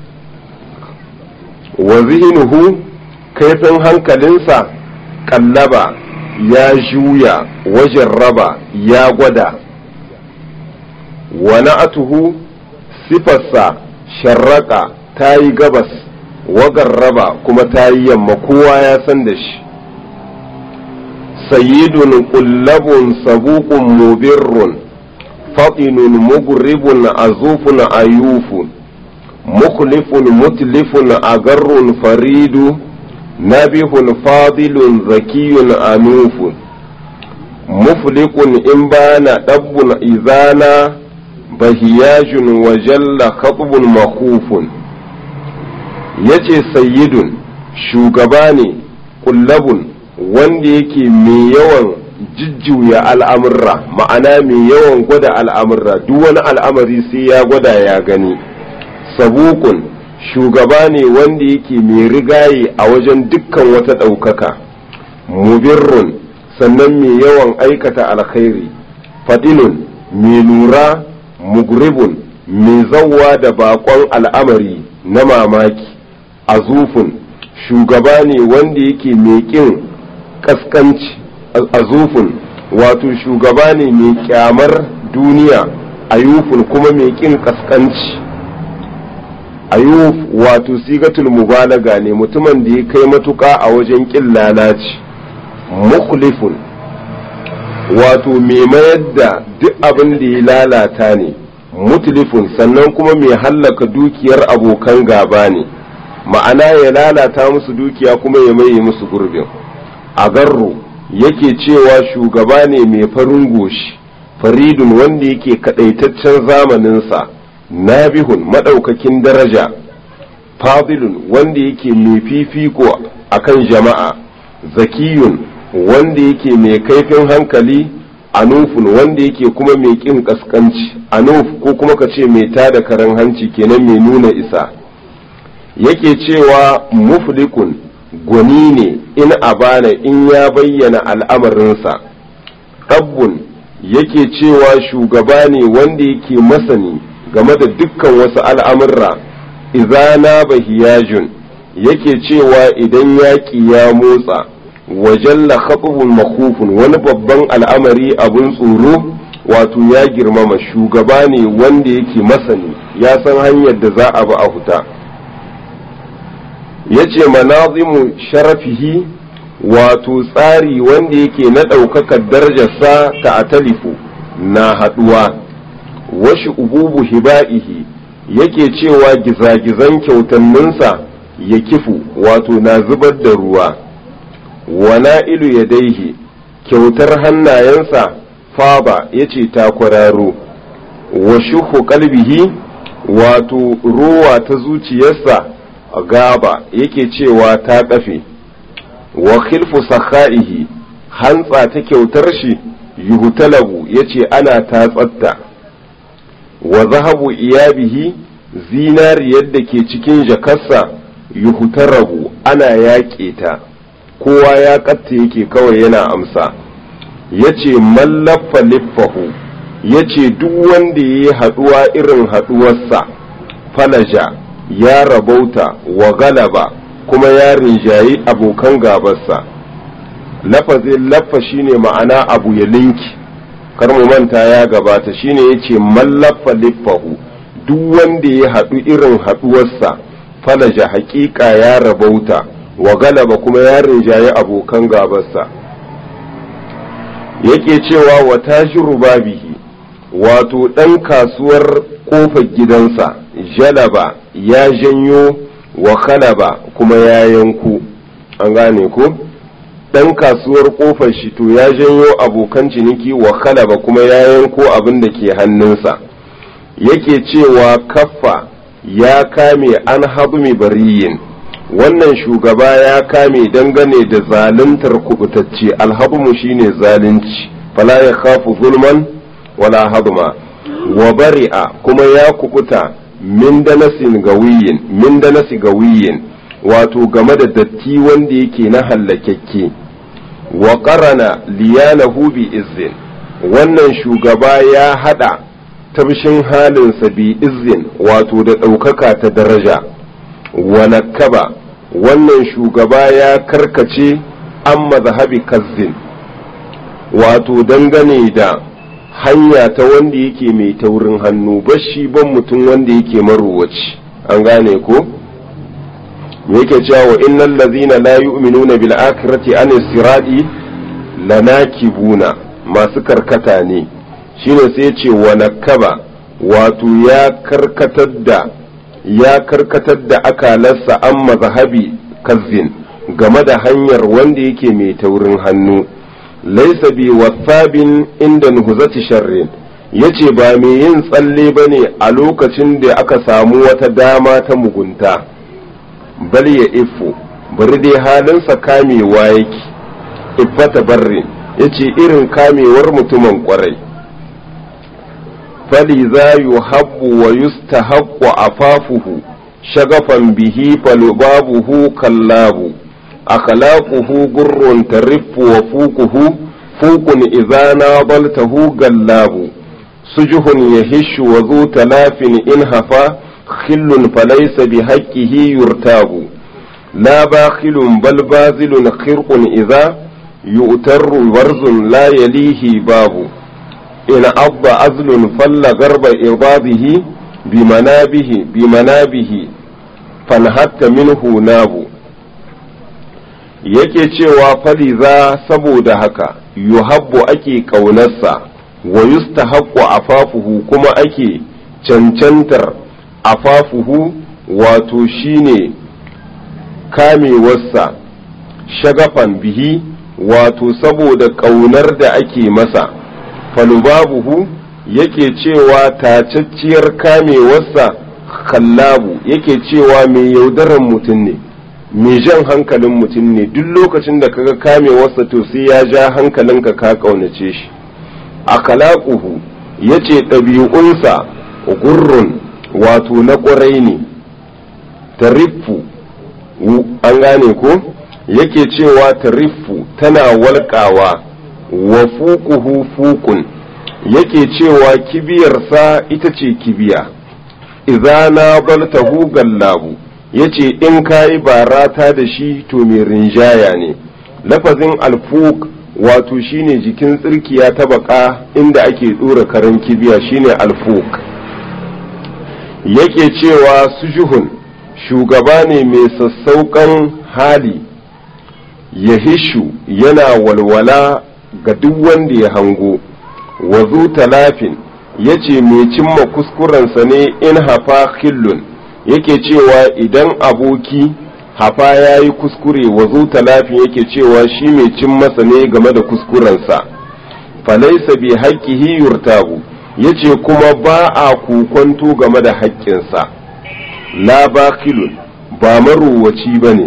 wa zihinuhu kaifin hankalinsa ƙallaba ya juya wajen raba ya gwada wa na'atuhu sifarsa sharraka ta yi gabas wagar raba kuma ta yi yamma kowa ya san da shi sayyidun kullabun sabukun mubirrun faɗinun mugribun azufun ayufun mukhlifun mutlifun agarrun faridu nabihun fadilun zakiyun anufun muflikun in bana ɗabbun izana bahiyajun wa jalla khatbun makhufun yace sayyidun shugaba ne kullabun wanda yake mai yawan jujjuya al'amurra ma'ana mai yawan gwada al'amurra duk wani al'amari sai ya gwada ya gani sabukun shugaba ne wanda yake mai rigaye a wajen dukkan wata ɗaukaka mubirrun sannan mai yawan aikata alkhairi fadilun mai lura mugribun mai zawwa da bakon al'amari na mamaki azufun shugaba ne wanda yake mai ƙin kaskanci azufun wato shugaba ne mai kyamar duniya ayufun kuma mai ƙin kaskanci ayuf wato sigatul mubalaga ne mutumin da ya kai matuƙa a wajen ƙin lalaci mukhlifun wato mai mayar da duk abin da ya lalata ne mutlifun sannan kuma mai hallaka dukiyar abokan gaba ne ma'ana ya lalata musu dukiya kuma ya maye musu gurbin a garro yake cewa shugaba ne mai farin goshi faridun wanda yake kadaitaccen zamaninsa nabihun madaukakin daraja fadilun wanda yake mai fifiko akan jama'a zakiyun wanda yake mai kaifin hankali anufun wanda yake kuma mai ƙin ƙasƙanci anuf ko kuma ka ce mai tada karen hanci kenan mai nuna isa yake cewa muflikun gwani ne in abana in ya bayyana al'amarinsa ɗabbun yake cewa shugaba ne wanda yake masani game da dukkan wasu al'amurra izana bahiyajun yake cewa idan yaƙi ya motsa wajalla khatubun makufun wani babban al'amari abun tsoro wato ya girmama shugaba ne wanda yake masani ya san hanyar da za a bi a huta ya ce manazimu sharafihi wato tsari wanda yake na ɗaukakar darajarsa ta atalifu na haɗuwa washi ububu hiba'ihi yake cewa gizagizan kyautanninsa ya kifu wato na zubar da ruwa wana ilu ya daihi kyautar hannayensa faba ya ce ta kwararo wa shuhu kalbihi wato rowa ta zuciyarsa gaba yake cewa ta kafe wa khilfu sakhaihi hantsa ta kyautar shi yuhutalabu yace ana tatsatta wa zahabu iyabihi zinariyar da ke cikin jakarsa yuhutarabu ana yaƙe ta kowa ya ƙatta yake kawai yana amsa yace mallaffa liffahu yace duk wanda ya yi haɗuwa irin haɗuwarsa falaja ya rabauta wa galaba kuma ya rinjayi abokan gabarsa lafazin laffa shine ma'ana abu ya linki kar mu manta ya gabata shine yace mallaffa liffahu duk wanda ya haɗu irin haɗuwarsa falaja haƙiƙa ya rabauta wa galaba kuma ya rinjaye abokan gabarsa yake cewa wa tajiru babihi wato ɗan kasuwar ƙofar gidansa jalaba ya janyo wa kalaba kuma ya yanku an gane ko ɗan kasuwar ƙofar shi to ya janyo abokan ciniki wa kalaba kuma ya yanko abin da ke hannunsa yake cewa kaffa ya kame an habmi bariyin wannan shugaba ya kame dangane da zaluntar kubutacce alhabmu shine zalunci fala ya khafu zulman wala hadma wa bari'a kuma ya kubuta min danasin gawiyin min danasi gawiyin wato game da datti wanda yake na hallakekke wa qarana liyanahu bi izzin wannan shugaba ya hada tabshin halinsa bi izzin wato da ɗaukaka ta daraja wa nakaba wannan shugaba ya karkace an mazhabi kazzin wato dangane da hanya ta wanda yake mai taurin hannu bashi ban mutum wanda yake maruwaci an gane ko yake cewa wa innal ladzina la yu'minuna bil akhirati an sirati lanakibuna masu karkata ne shine sai ce wa nakaba wato ya karkatar da ya karkatar da akalarsa an mazhabi kazzin game da hanyar wanda yake mai taurin hannu laisa bi wasabin inda nuhuzati sharrin yace ba mai yin tsalle bane a lokacin da aka samu wata dama ta mugunta bal ya ifo bari dai halinsa kamewa yake iffata barrin yace irin kamewar mutumin kwarai فلذا يحب ويستحق عفافه شغفا به فلبابه كلاب أخلاقه قر ترف وفوقه فوق إذا ناضلته قلاب سجه يهش وذو تلاف إن هفا خل فليس بحقه يرتاب لا باخل بل بازل خرق إذا يؤتر ورز لا يليه باب إن أب أزل فل غرب إرباضه بمنابه بمنابه فانهت منه ناب yake cewa faliza saboda haka yuhabbu ake ƙaunarsa wa yustahaqqu afafuhu kuma ake cancantar afafuhu wato shine kamewarsa shagafan bihi wato saboda ƙaunar da ake masa falubabuhu yake cewa tacacciyar kamewarsa kallabu yake cewa mai yaudaran mutum ne mai jan hankalin mutum ne duk lokacin da kaga kamewarsa to sai ya ja hankalinka ka ƙaunace shi a kalaƙuhu ya ce ɗabi'unsa gurrun wato na ƙwarai ne tariffu an gane ko yake cewa tariffu tana walƙawa wa fukuhu fukun yake cewa kibiyarsa ita ce kibiya idza na baltahu gallabu yace in kayi barata da shi to mai rinjaya ne lafazin alfuk wato shine jikin tsirkiya ta baka inda ake dora karen kibiya shine alfuk yake cewa sujuhun shugaba ne mai sassauƙan hali yahishu yana walwala ga duk wanda ya hango wazu talafin ya ce mai cimma kuskurensa ne in hafa khillun yake cewa idan aboki hafa ya yi kuskure wazu talafin yake cewa shi mai cin masa ne game da kuskurensa falaisa bi haƙƙihi yurtabu ya ce kuma ba a kokonto game da haƙƙinsa la bakilun ba marowaci ba ne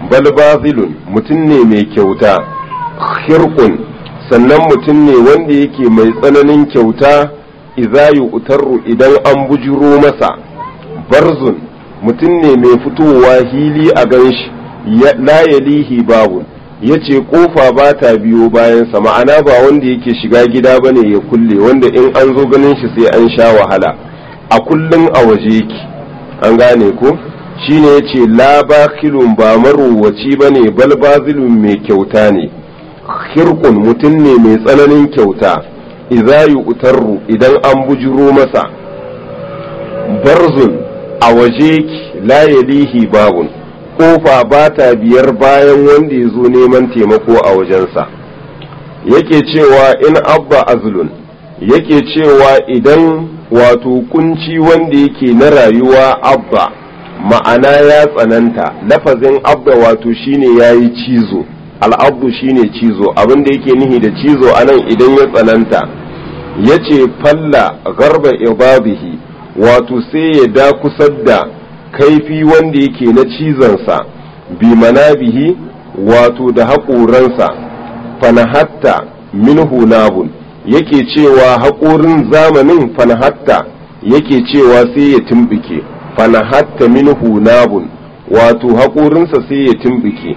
bal bazilun mutum ne mai kyauta khirqun sannan mutum ne wanda yake mai tsananin kyauta idza yu'tarru idan an bujiro masa barzun mutum ne mai fitowa hili a ganshi la yalihi babun yace kofa ba ta biyo bayansa ma'ana ba wanda yake shiga gida bane ya kulle wanda in an zo ganin shi sai an sha wahala a kullum a waje yake an gane ko shine yace la bakhilun ba marowaci bane bal bazilun mai kyauta ne khirqun mutum ne mai tsananin kyauta idza yu'tarru idan an bujuro masa barzun a waje la yalihi babun kofa ba ta biyar bayan wanda ya zo neman taimako a wajensa yake cewa in abba azlun yake cewa idan wato kunci wanda yake na rayuwa abba ma'ana ya tsananta lafazin abba wato shine ya yi cizo al'abdu shine cizo abinda yake nihi da cizo anan idan ya tsananta ya ce falla garba ibabihi wato sai ya da kusar da kaifi wanda yake na cizonsa bi manabihi wato da haƙoransa fanahatta minhu nabun yake cewa haƙorin zamanin fanahatta yake cewa sai ya tumbike fanahatta minhu nabun wato haƙorinsa sai ya tumbike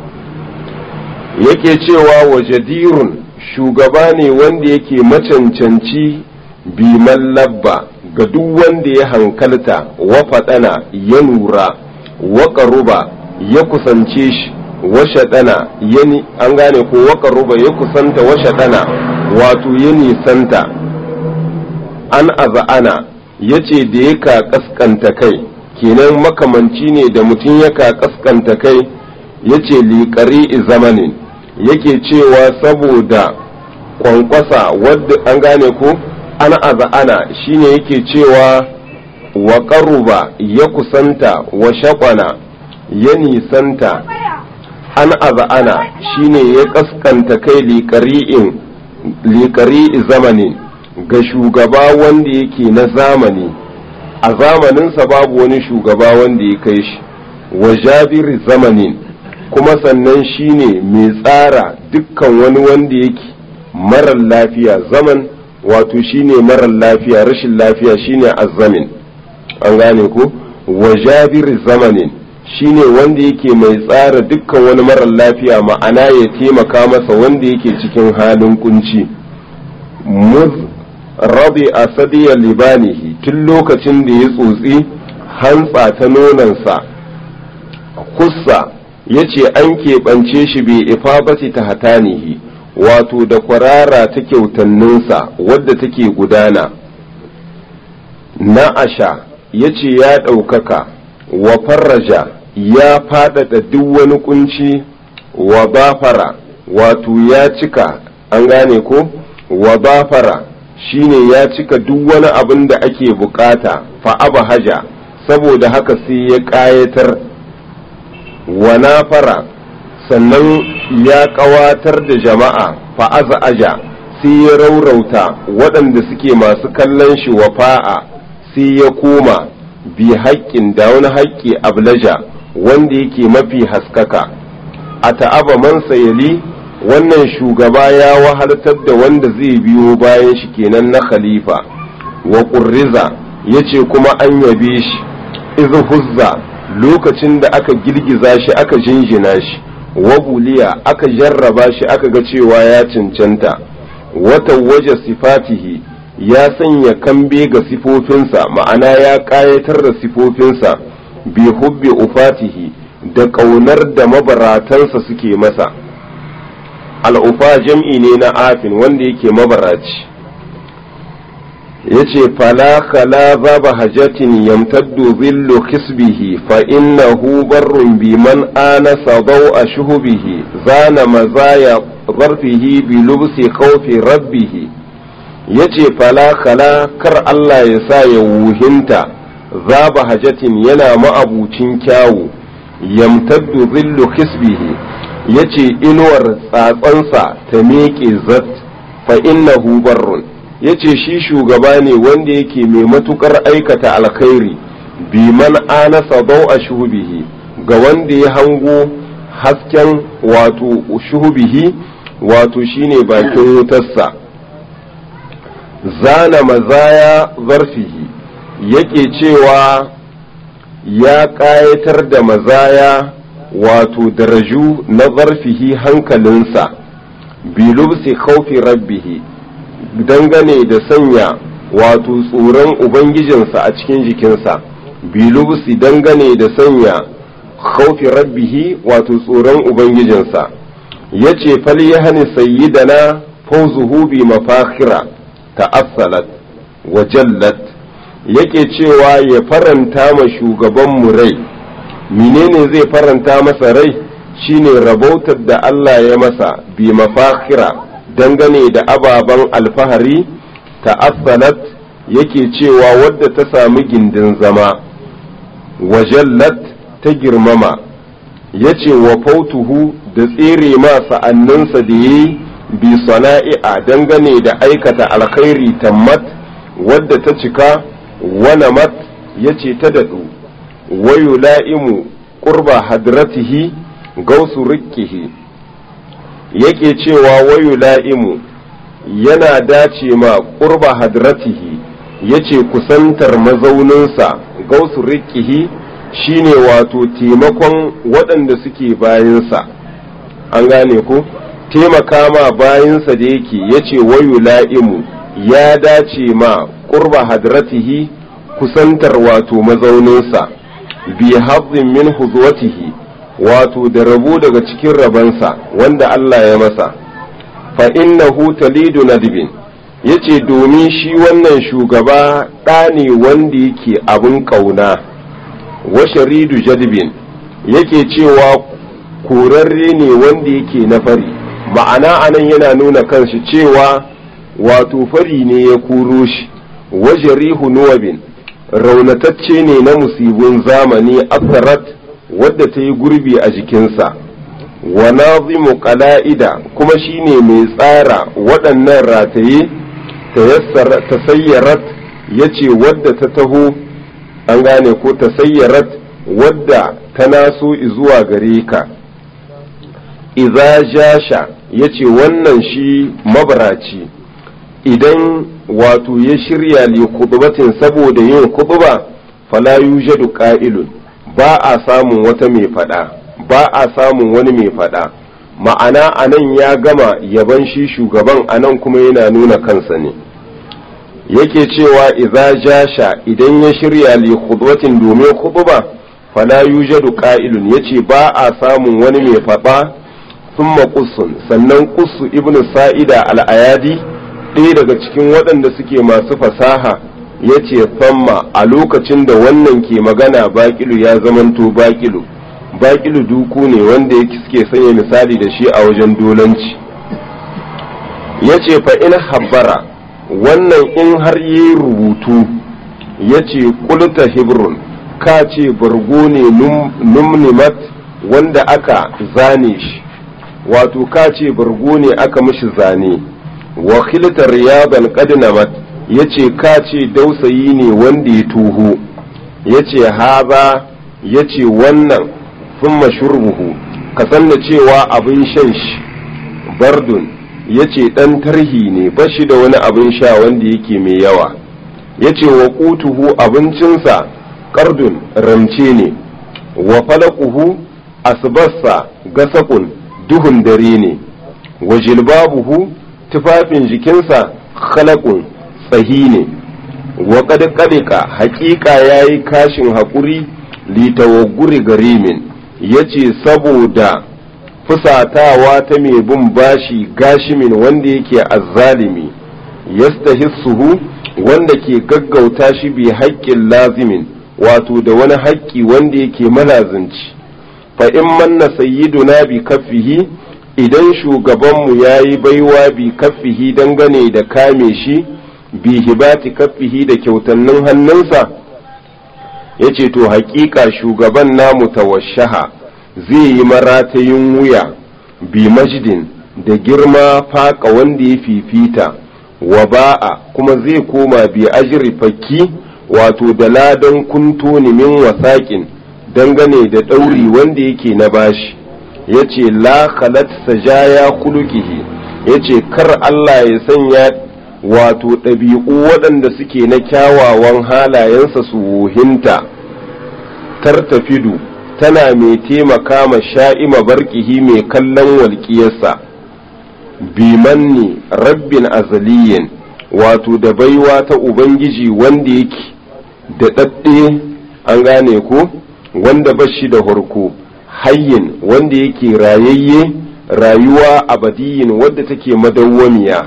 yake cewa wa jadirun shugaba ne wanda yake macancanci biman labba ga duk wanda ya hankalta wa faɗana ya nura wa ƙaruba ya kusance shi wa shaɗana an gane ko wa ƙaruba ya kusanta wa shaɗana wato ya nisanta an aza'ana ya ce da ya ka ƙasƙanta kai kenan makamanci ne da mutum ya ka ƙasƙanta kai ya ce liƙari zamanin yake cewa saboda kwankwasa wadda an gane ko an aza'ana shine yake cewa wa ƙaruba ya kusanta wa shaƙwana ya nisanta an aza'ana shine ya ƙasƙanta kai liƙari'i zamanin ga shugaba wanda yake na zamani a zamaninsa babu wani shugaba wanda ya kai shi wa jabiri zamanin kuma sannan shine mai tsara dukkan wani wanda yake marar lafiya zaman wato shine marar lafiya rashin lafiya shine azzamin an gane ko wa jabiri zamanin shine wanda yake mai tsara dukkan wani marar lafiya ma'ana ya taimaka masa wanda yake cikin halin kunci muz rabi a sadiyar libanihi tun lokacin da ya tsotsi hantsa ta nonansa kussa ya ce an keɓance shi bai ifabati ta hatanihi wato da kwarara ta kyautanninsa wadda take gudana na'asha ya ce ya ɗaukaka wa farraja ya faɗaɗa duk wani kunci wa bafara wato ya cika an gane ko wa bafara shine ya cika duk wani abin da ake bukata fa'aba haja saboda haka sai ya ƙayatar wa nafara sannan ya ƙawatar da jama'a fa'aza aja sai ya raurauta waɗanda suke masu kallon shi wa fa'a sai ya koma bi haƙƙin da wani haƙƙi ablaja wanda yake mafi haskaka a ta'aba man sayali wannan shugaba ya wahaltar da wanda zai biyo bayan shi kenan na khalifa wa ƙurriza ya ce kuma an yabe shi izu huzza lokacin da aka girgiza shi aka jinjina shi wa buliya aka jarraba shi aka ga cewa ya cancanta wata waje sifatihi ya sanya kambe ga sifofinsa ma'ana ya ƙayatar da sifofinsa bi hubbi ufatihi da ƙaunar da mabaratansa suke masa al'ufa jam'i ne na afin wanda yake mabaraci ya ce fala khala zaba hajatin yamtaddu zillu kisbihi fa innahu barrun bi man anasa dau a shuhubihi zana mazaya zarfihi bi lubsi khawfi rabbihi ya ce fala khala kar Allah ya sa ya wuhinta zaba hajatin yana ma'abucin kyawu yamtaddu zillu kisbihi ya ce inuwar tsatsansa ta miƙe zat fa innahu barrun ya ce shi shugaba ne wanda yake mai matukar aikata alkhairi bi man anasa dau a shubihi ga wanda ya hango hasken wato shuhubihi wato shine bakin wutarsa zana mazaya zarfihi yake cewa ya ƙayatar da mazaya wato daraju na zarfihi hankalinsa bilubsi khaufi rabbihi dangane da sanya wato tsoron ubangijinsa a cikin jikinsa bilubsi dangane da sanya khaufi rabbihi wato tsoron ubangijinsa ya ce falyahani sayyidana fawzuhu bi mafakhira ta'assalat wa jallat yake cewa ya faranta ma shugaban mu rai menene zai faranta masa rai shine rabautar da Allah ya masa bi mafakhira dangane da ababen alfahari ta'assalat yake cewa wadda ta sami gindin zama wa jallat ta girmama ya ce wa fautuhu da tsere ma sa'anninsa da ya yi bi sana'i'a dangane da aikata alkhairi tammat wadda ta cika wana mat ya ce ta daɗu wayu la'imu ƙurba hadratihi gausu rikkihi yake cewa wayu la'imu yana dace ma ƙurba hadratihi ya ce kusantar mazauninsa gausu rikkihi shine wato taimakon waɗanda suke bayansa an gane ku taimaka ma bayansa da yake ya ce wayu la'imu ya dace ma ƙurba hadratihi kusantar wato mazauninsa bi hazzin min huzwatihi wato da rabo daga cikin rabansa wanda Allah ya masa fa innahu talidu nadibin yace domin shi wannan shugaba ɗa ne wanda yake abin ƙauna wa sharidu jadibin yake cewa korarre ne wanda yake na fari ma'ana anan yana nuna kanshi cewa wato fari ne ya kuro shi wa jarihu nuwabin raunatacce ne na musibin zamani asarat wadda ta yi gurbi a jikinsa wa nazimu qala'ida kuma shine mai tsara waɗannan rataye ta sayyarat ya ce wadda ta taho an gane ko ta sayyarat wadda ta naso zuwa gare ka iza jasha ya ce wannan shi mabaraci idan wato ya shirya li kudubatin saboda yin kuduba fala yujadu qa'ilun ba a samun wata mai fada ba a samun wani mai fada ma'ana anan ya gama yaban shi shugaban anan kuma yana nuna kansa ne yake cewa idza jasha idan ya shirya li khudwatin domin khutba fala yujadu qa'ilun yace ba a samun wani mai fada thumma qussun sannan qussu ibnu sa'ida al-ayadi ɗaya daga cikin waɗanda suke masu fasaha yace famma a lokacin da wannan ke magana baƙilu ya zamanto baƙilu baƙilu duku ne wanda suke sanya misali da shi a wajen dolanci yace fa in habbara wannan in har yi rubutu ya ce kulta hibrun ka ce bargo ne numnimat wanda aka zane shi wato ka ce bargo ne aka mishi zane wa khilta riyadan qadnamat ya ce ka ce dausayi ne wanda ya tuho ya ce haza ya ce wannan sun shurbuhu ka san da cewa abin shan shi bardun ya ce ɗan tarhi ne ba shi da wani abin sha wanda yake mai yawa ya ce wa ƙutuhu abincinsa ƙardun ramce ne wa falakuhu asbarsa gasakun duhun dare ne wa jilbabuhu tufafin jikinsa khalaqun tsahi ne wa ƙadƙalika haƙiƙa ya yi kashin haƙuri litawaguri garimin ya ce saboda fusatawa ta mai bin bashi gashimin wanda yake azzalimi yastahissuhu wanda ke gaggauta shi bi haƙƙin lazimin wato da wani haƙƙi wanda yake malazinci fa in manna sayyiduna bi kaffihi idan shugabanmu ya yi baiwa bi kaffihi dangane da kame shi bi hibati kaffihi da kyautannin hannunsa ya ce to haƙiƙa shugaban namu tawashaha zai yi maratayin wuya bi majdin da girma faƙa wanda ya fifita wa ba'a kuma zai koma bi ajiri fakki wato da ladan kunto min wasaƙin dangane da ɗauri wanda yake na bashi ya ce la khalat sajaya kulukihi ya ce kar Allah ya sanya wato ɗabi'u waɗanda suke na kyawawan halayensa su wuhinta tartafidu tana mai taimaka ma sha'ima barkihi mai kallon walƙiyarsa bimanni rabbin azaliyin wato da baiwa ta ubangiji wanda yake da ɗaɗɗe an gane ko wanda ba shi da harko hayyin wanda yake rayayye rayuwa abadiyin wadda take madawwamiya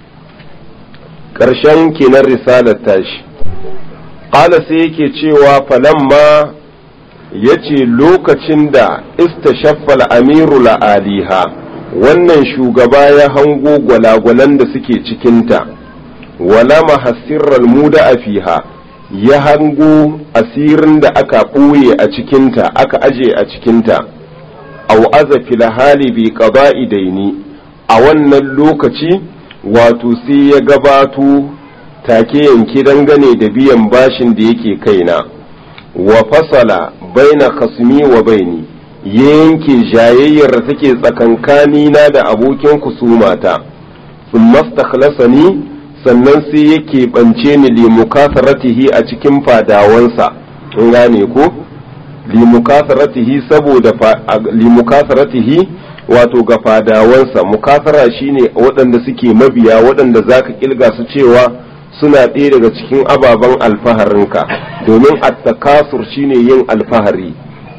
ƙarshen kenan risalar tashi ƙala sai yake cewa falamma ya ce lokacin da istashaffal amiru la'aliha wannan shugaba ya hango gwalagwalan da suke cikinta wala mahasirral muda a fiha ya hango asirin da aka ɓoye a cikinta aka aje a cikinta au aza filhali bi qada'i daini a wannan lokaci wato sai ya gabato take yanke dangane da biyan bashin da yake kaina wa fasala baina khasmi wa baini ya yanke jayayyar da take tsakankani na da abokin kusumata thumma stakhlasani sannan sai yake bance ni li mukasaratihi a cikin fadawansa in gane ko li mukasaratihi saboda li mukasaratihi wato ga fadawansa mukasara shine waɗanda suke mabiya waɗanda zaka kilga su cewa suna ɗaya daga cikin ababen alfaharinka domin attakasur shine yin alfahari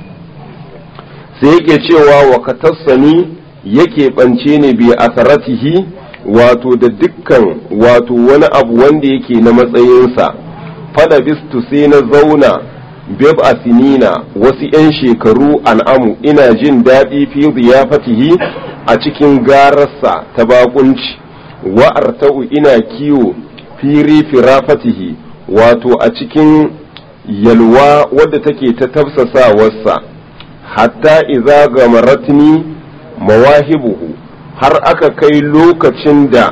sai yake cewa wa katassani yake ɓance ne bi asaratihi wato da dukkan wato wani abu wanda yake na matsayinsa fada bistu sai na zauna bib asinina wasu 'yan shekaru an'amu ina jin daɗi fi ziyafatihi a cikin gararsa ta bakunci wa'arta'u ina kiwo firi firafatihi wato a cikin yalwa wadda take ta tafsasawarsa hatta iza gamaratni mawahibuhu har aka kai lokacin da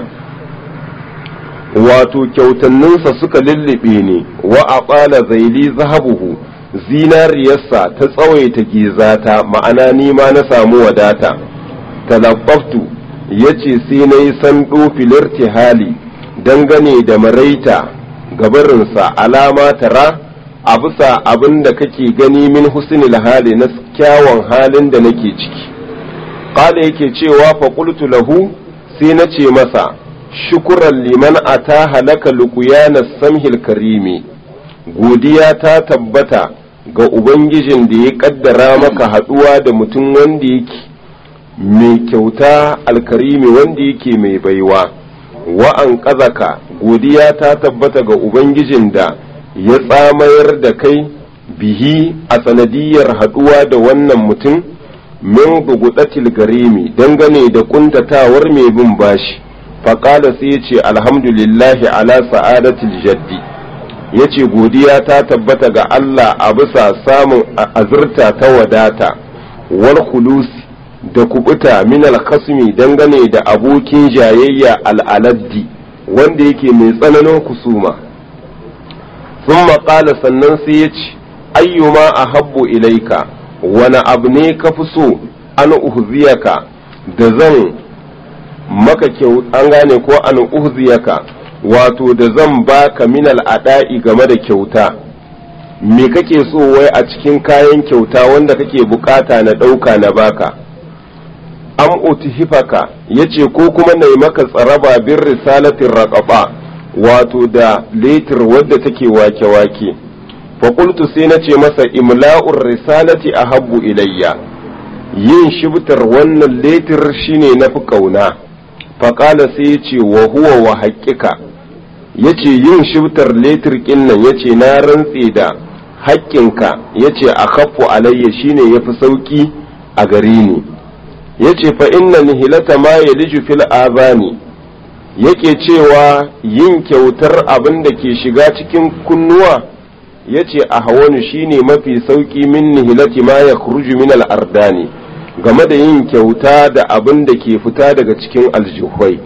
wato kyautanninsa suka lullube ni wa a ɓala zaili zahabuhu zinariyarsa ta tsawaita gizata ma'ana nima na samu wadata talaffaftu ya ce sai na yi sando filirti hali dangane da maraita gabarinsa alama tara a bisa abin da kake gani min husnil hali na kyawun halin da nake ciki qala yake cewa fa qultu lahu sai na ce masa shukuran liman ata halaka luqyana samhil karimi godiya ta tabbata ga ubangijin da ya kaddara maka haduwa da mutum wanda yake mai kyauta alkarimi wanda yake mai baiwa wa an kazaka godiya ta tabbata ga ubangijin da ya tsamayar da kai bihi a sanadiyar haduwa da wannan mutum min bugudatil garimi dangane da kuntatawar mai bin bashi faƙala sai ya ce alhamdulillahi ala sa'adatil jaddi ya ce godiya ta tabbata ga Allah a bisa samun azurta ta wadata wal khulusi da kubuta min alkhasmi dangane da abokin jayayya al'aladdi wanda yake mai tsananin kusuma sun maƙala sannan sai ya ce ayyuma a habbu ilaika wani abu ne ka fi so an uhziyaka da zan maka kyau an gane ko an uhziyaka wato da zan baka minal ada'i game da kyauta me kake so wai a cikin kayan kyauta wanda kake bukata na ɗauka na baka am utihifaka yace ko kuma na yi maka tsaraba bin risalatin raƙaɓa wato da letir wadda take wake-wake faƙultu sai na ce masa imla'ur risalati a habbu ilayya yin shibtar wannan letir shine na fi ƙauna faƙala sai ya ce wa huwa wa haƙƙika ya ce yin shibtar letir ƙinnan ya ce na rantse da haƙƙinka ya ce a kaffu alayya shine ya fi sauƙi a gare ni ya ce fa inna nihilata ma ya liju fil azani yake cewa yin kyautar abin da ke shiga cikin kunnuwa ya ce a hawanu shine mafi sauƙi min nihilati ma ya min al'ardani game da yin kyauta da abin da ke fita daga cikin aljihwai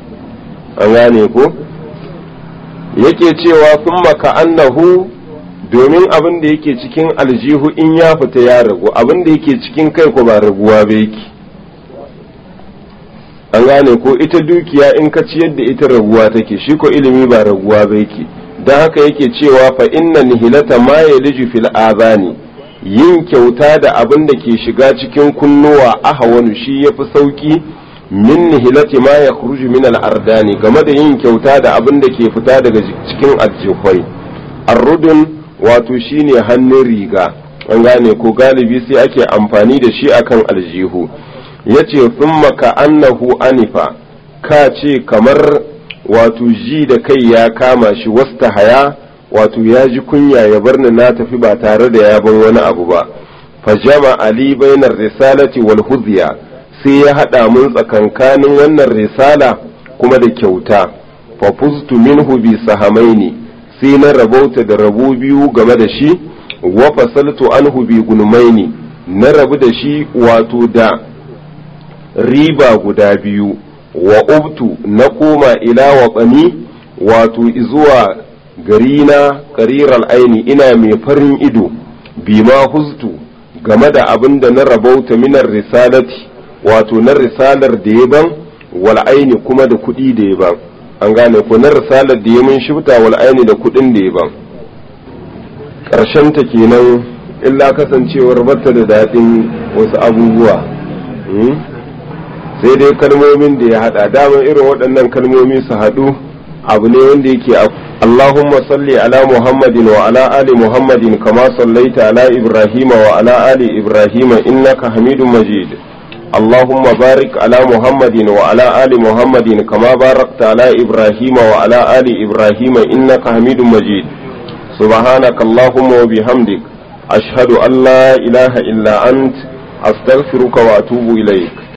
an gane ko yake cewa sun maka annahu domin abin da yake cikin aljihu in ya fita ya ragu abin da yake cikin kai ko ba raguwa ba yake an gane ko ita dukiya in ka ciyar da ita raguwa take shi ko ilimi ba raguwa ba yake don haka yake cewa fa inna nihilata ma yaliju fil azani yin kyauta da abin da ke shiga cikin kunnuwa ahawanu shi yafi sauki min nihilati ma yakhruju min al ardani game da yin kyauta da abin da ke fita daga cikin aljihwai arrudun wato shine hannun riga an gane ko galibi sai ake amfani da shi akan aljihu yace thumma ka annahu anifa ka ce kamar wato ji da kai ya kama shi wasta haya wato ya ji kunya ya bar ni na tafi ba tare da ya ban wani abu ba fa jama ali bainar risalati wal hudhiya sai ya hada mun tsakankanin wannan risala kuma da kyauta fa fuztu minhu bi sahamaini sai na rabauta da rabo biyu game da shi wa fasaltu anhu bi gunmaini na rabu da shi wato da riba guda biyu wa ubtu na koma ila watsani wato zuwa gari na ƙarirar aini ina mai farin ido bima huztu game da abin da na rabauta minar risalati wato na risalar da ya ban wal aini kuma da kuɗi da ya ban an gane ko na risalar da ya mun shibta wal aini da kuɗin da ya ban ƙarshen ta kenan illa kasancewar bata da daɗin wasu abubuwa sai dai kalmomin da ya hada dama irin waɗannan kalmomi su haɗu abu ne wanda yake a Allahumma salli ala Muhammadin wa ala ali Muhammadin kama sallaita ala Ibrahim wa ala ali Ibrahim innaka Hamidum Majid Allahumma barik ala Muhammadin wa ala ali Muhammadin kama barakta ala Ibrahim wa ala ali Ibrahim innaka Hamidum Majid سبحانك اللهم وبحمدك أشهد أن لا إله إلا أنت أستغفرك وأتوب إليك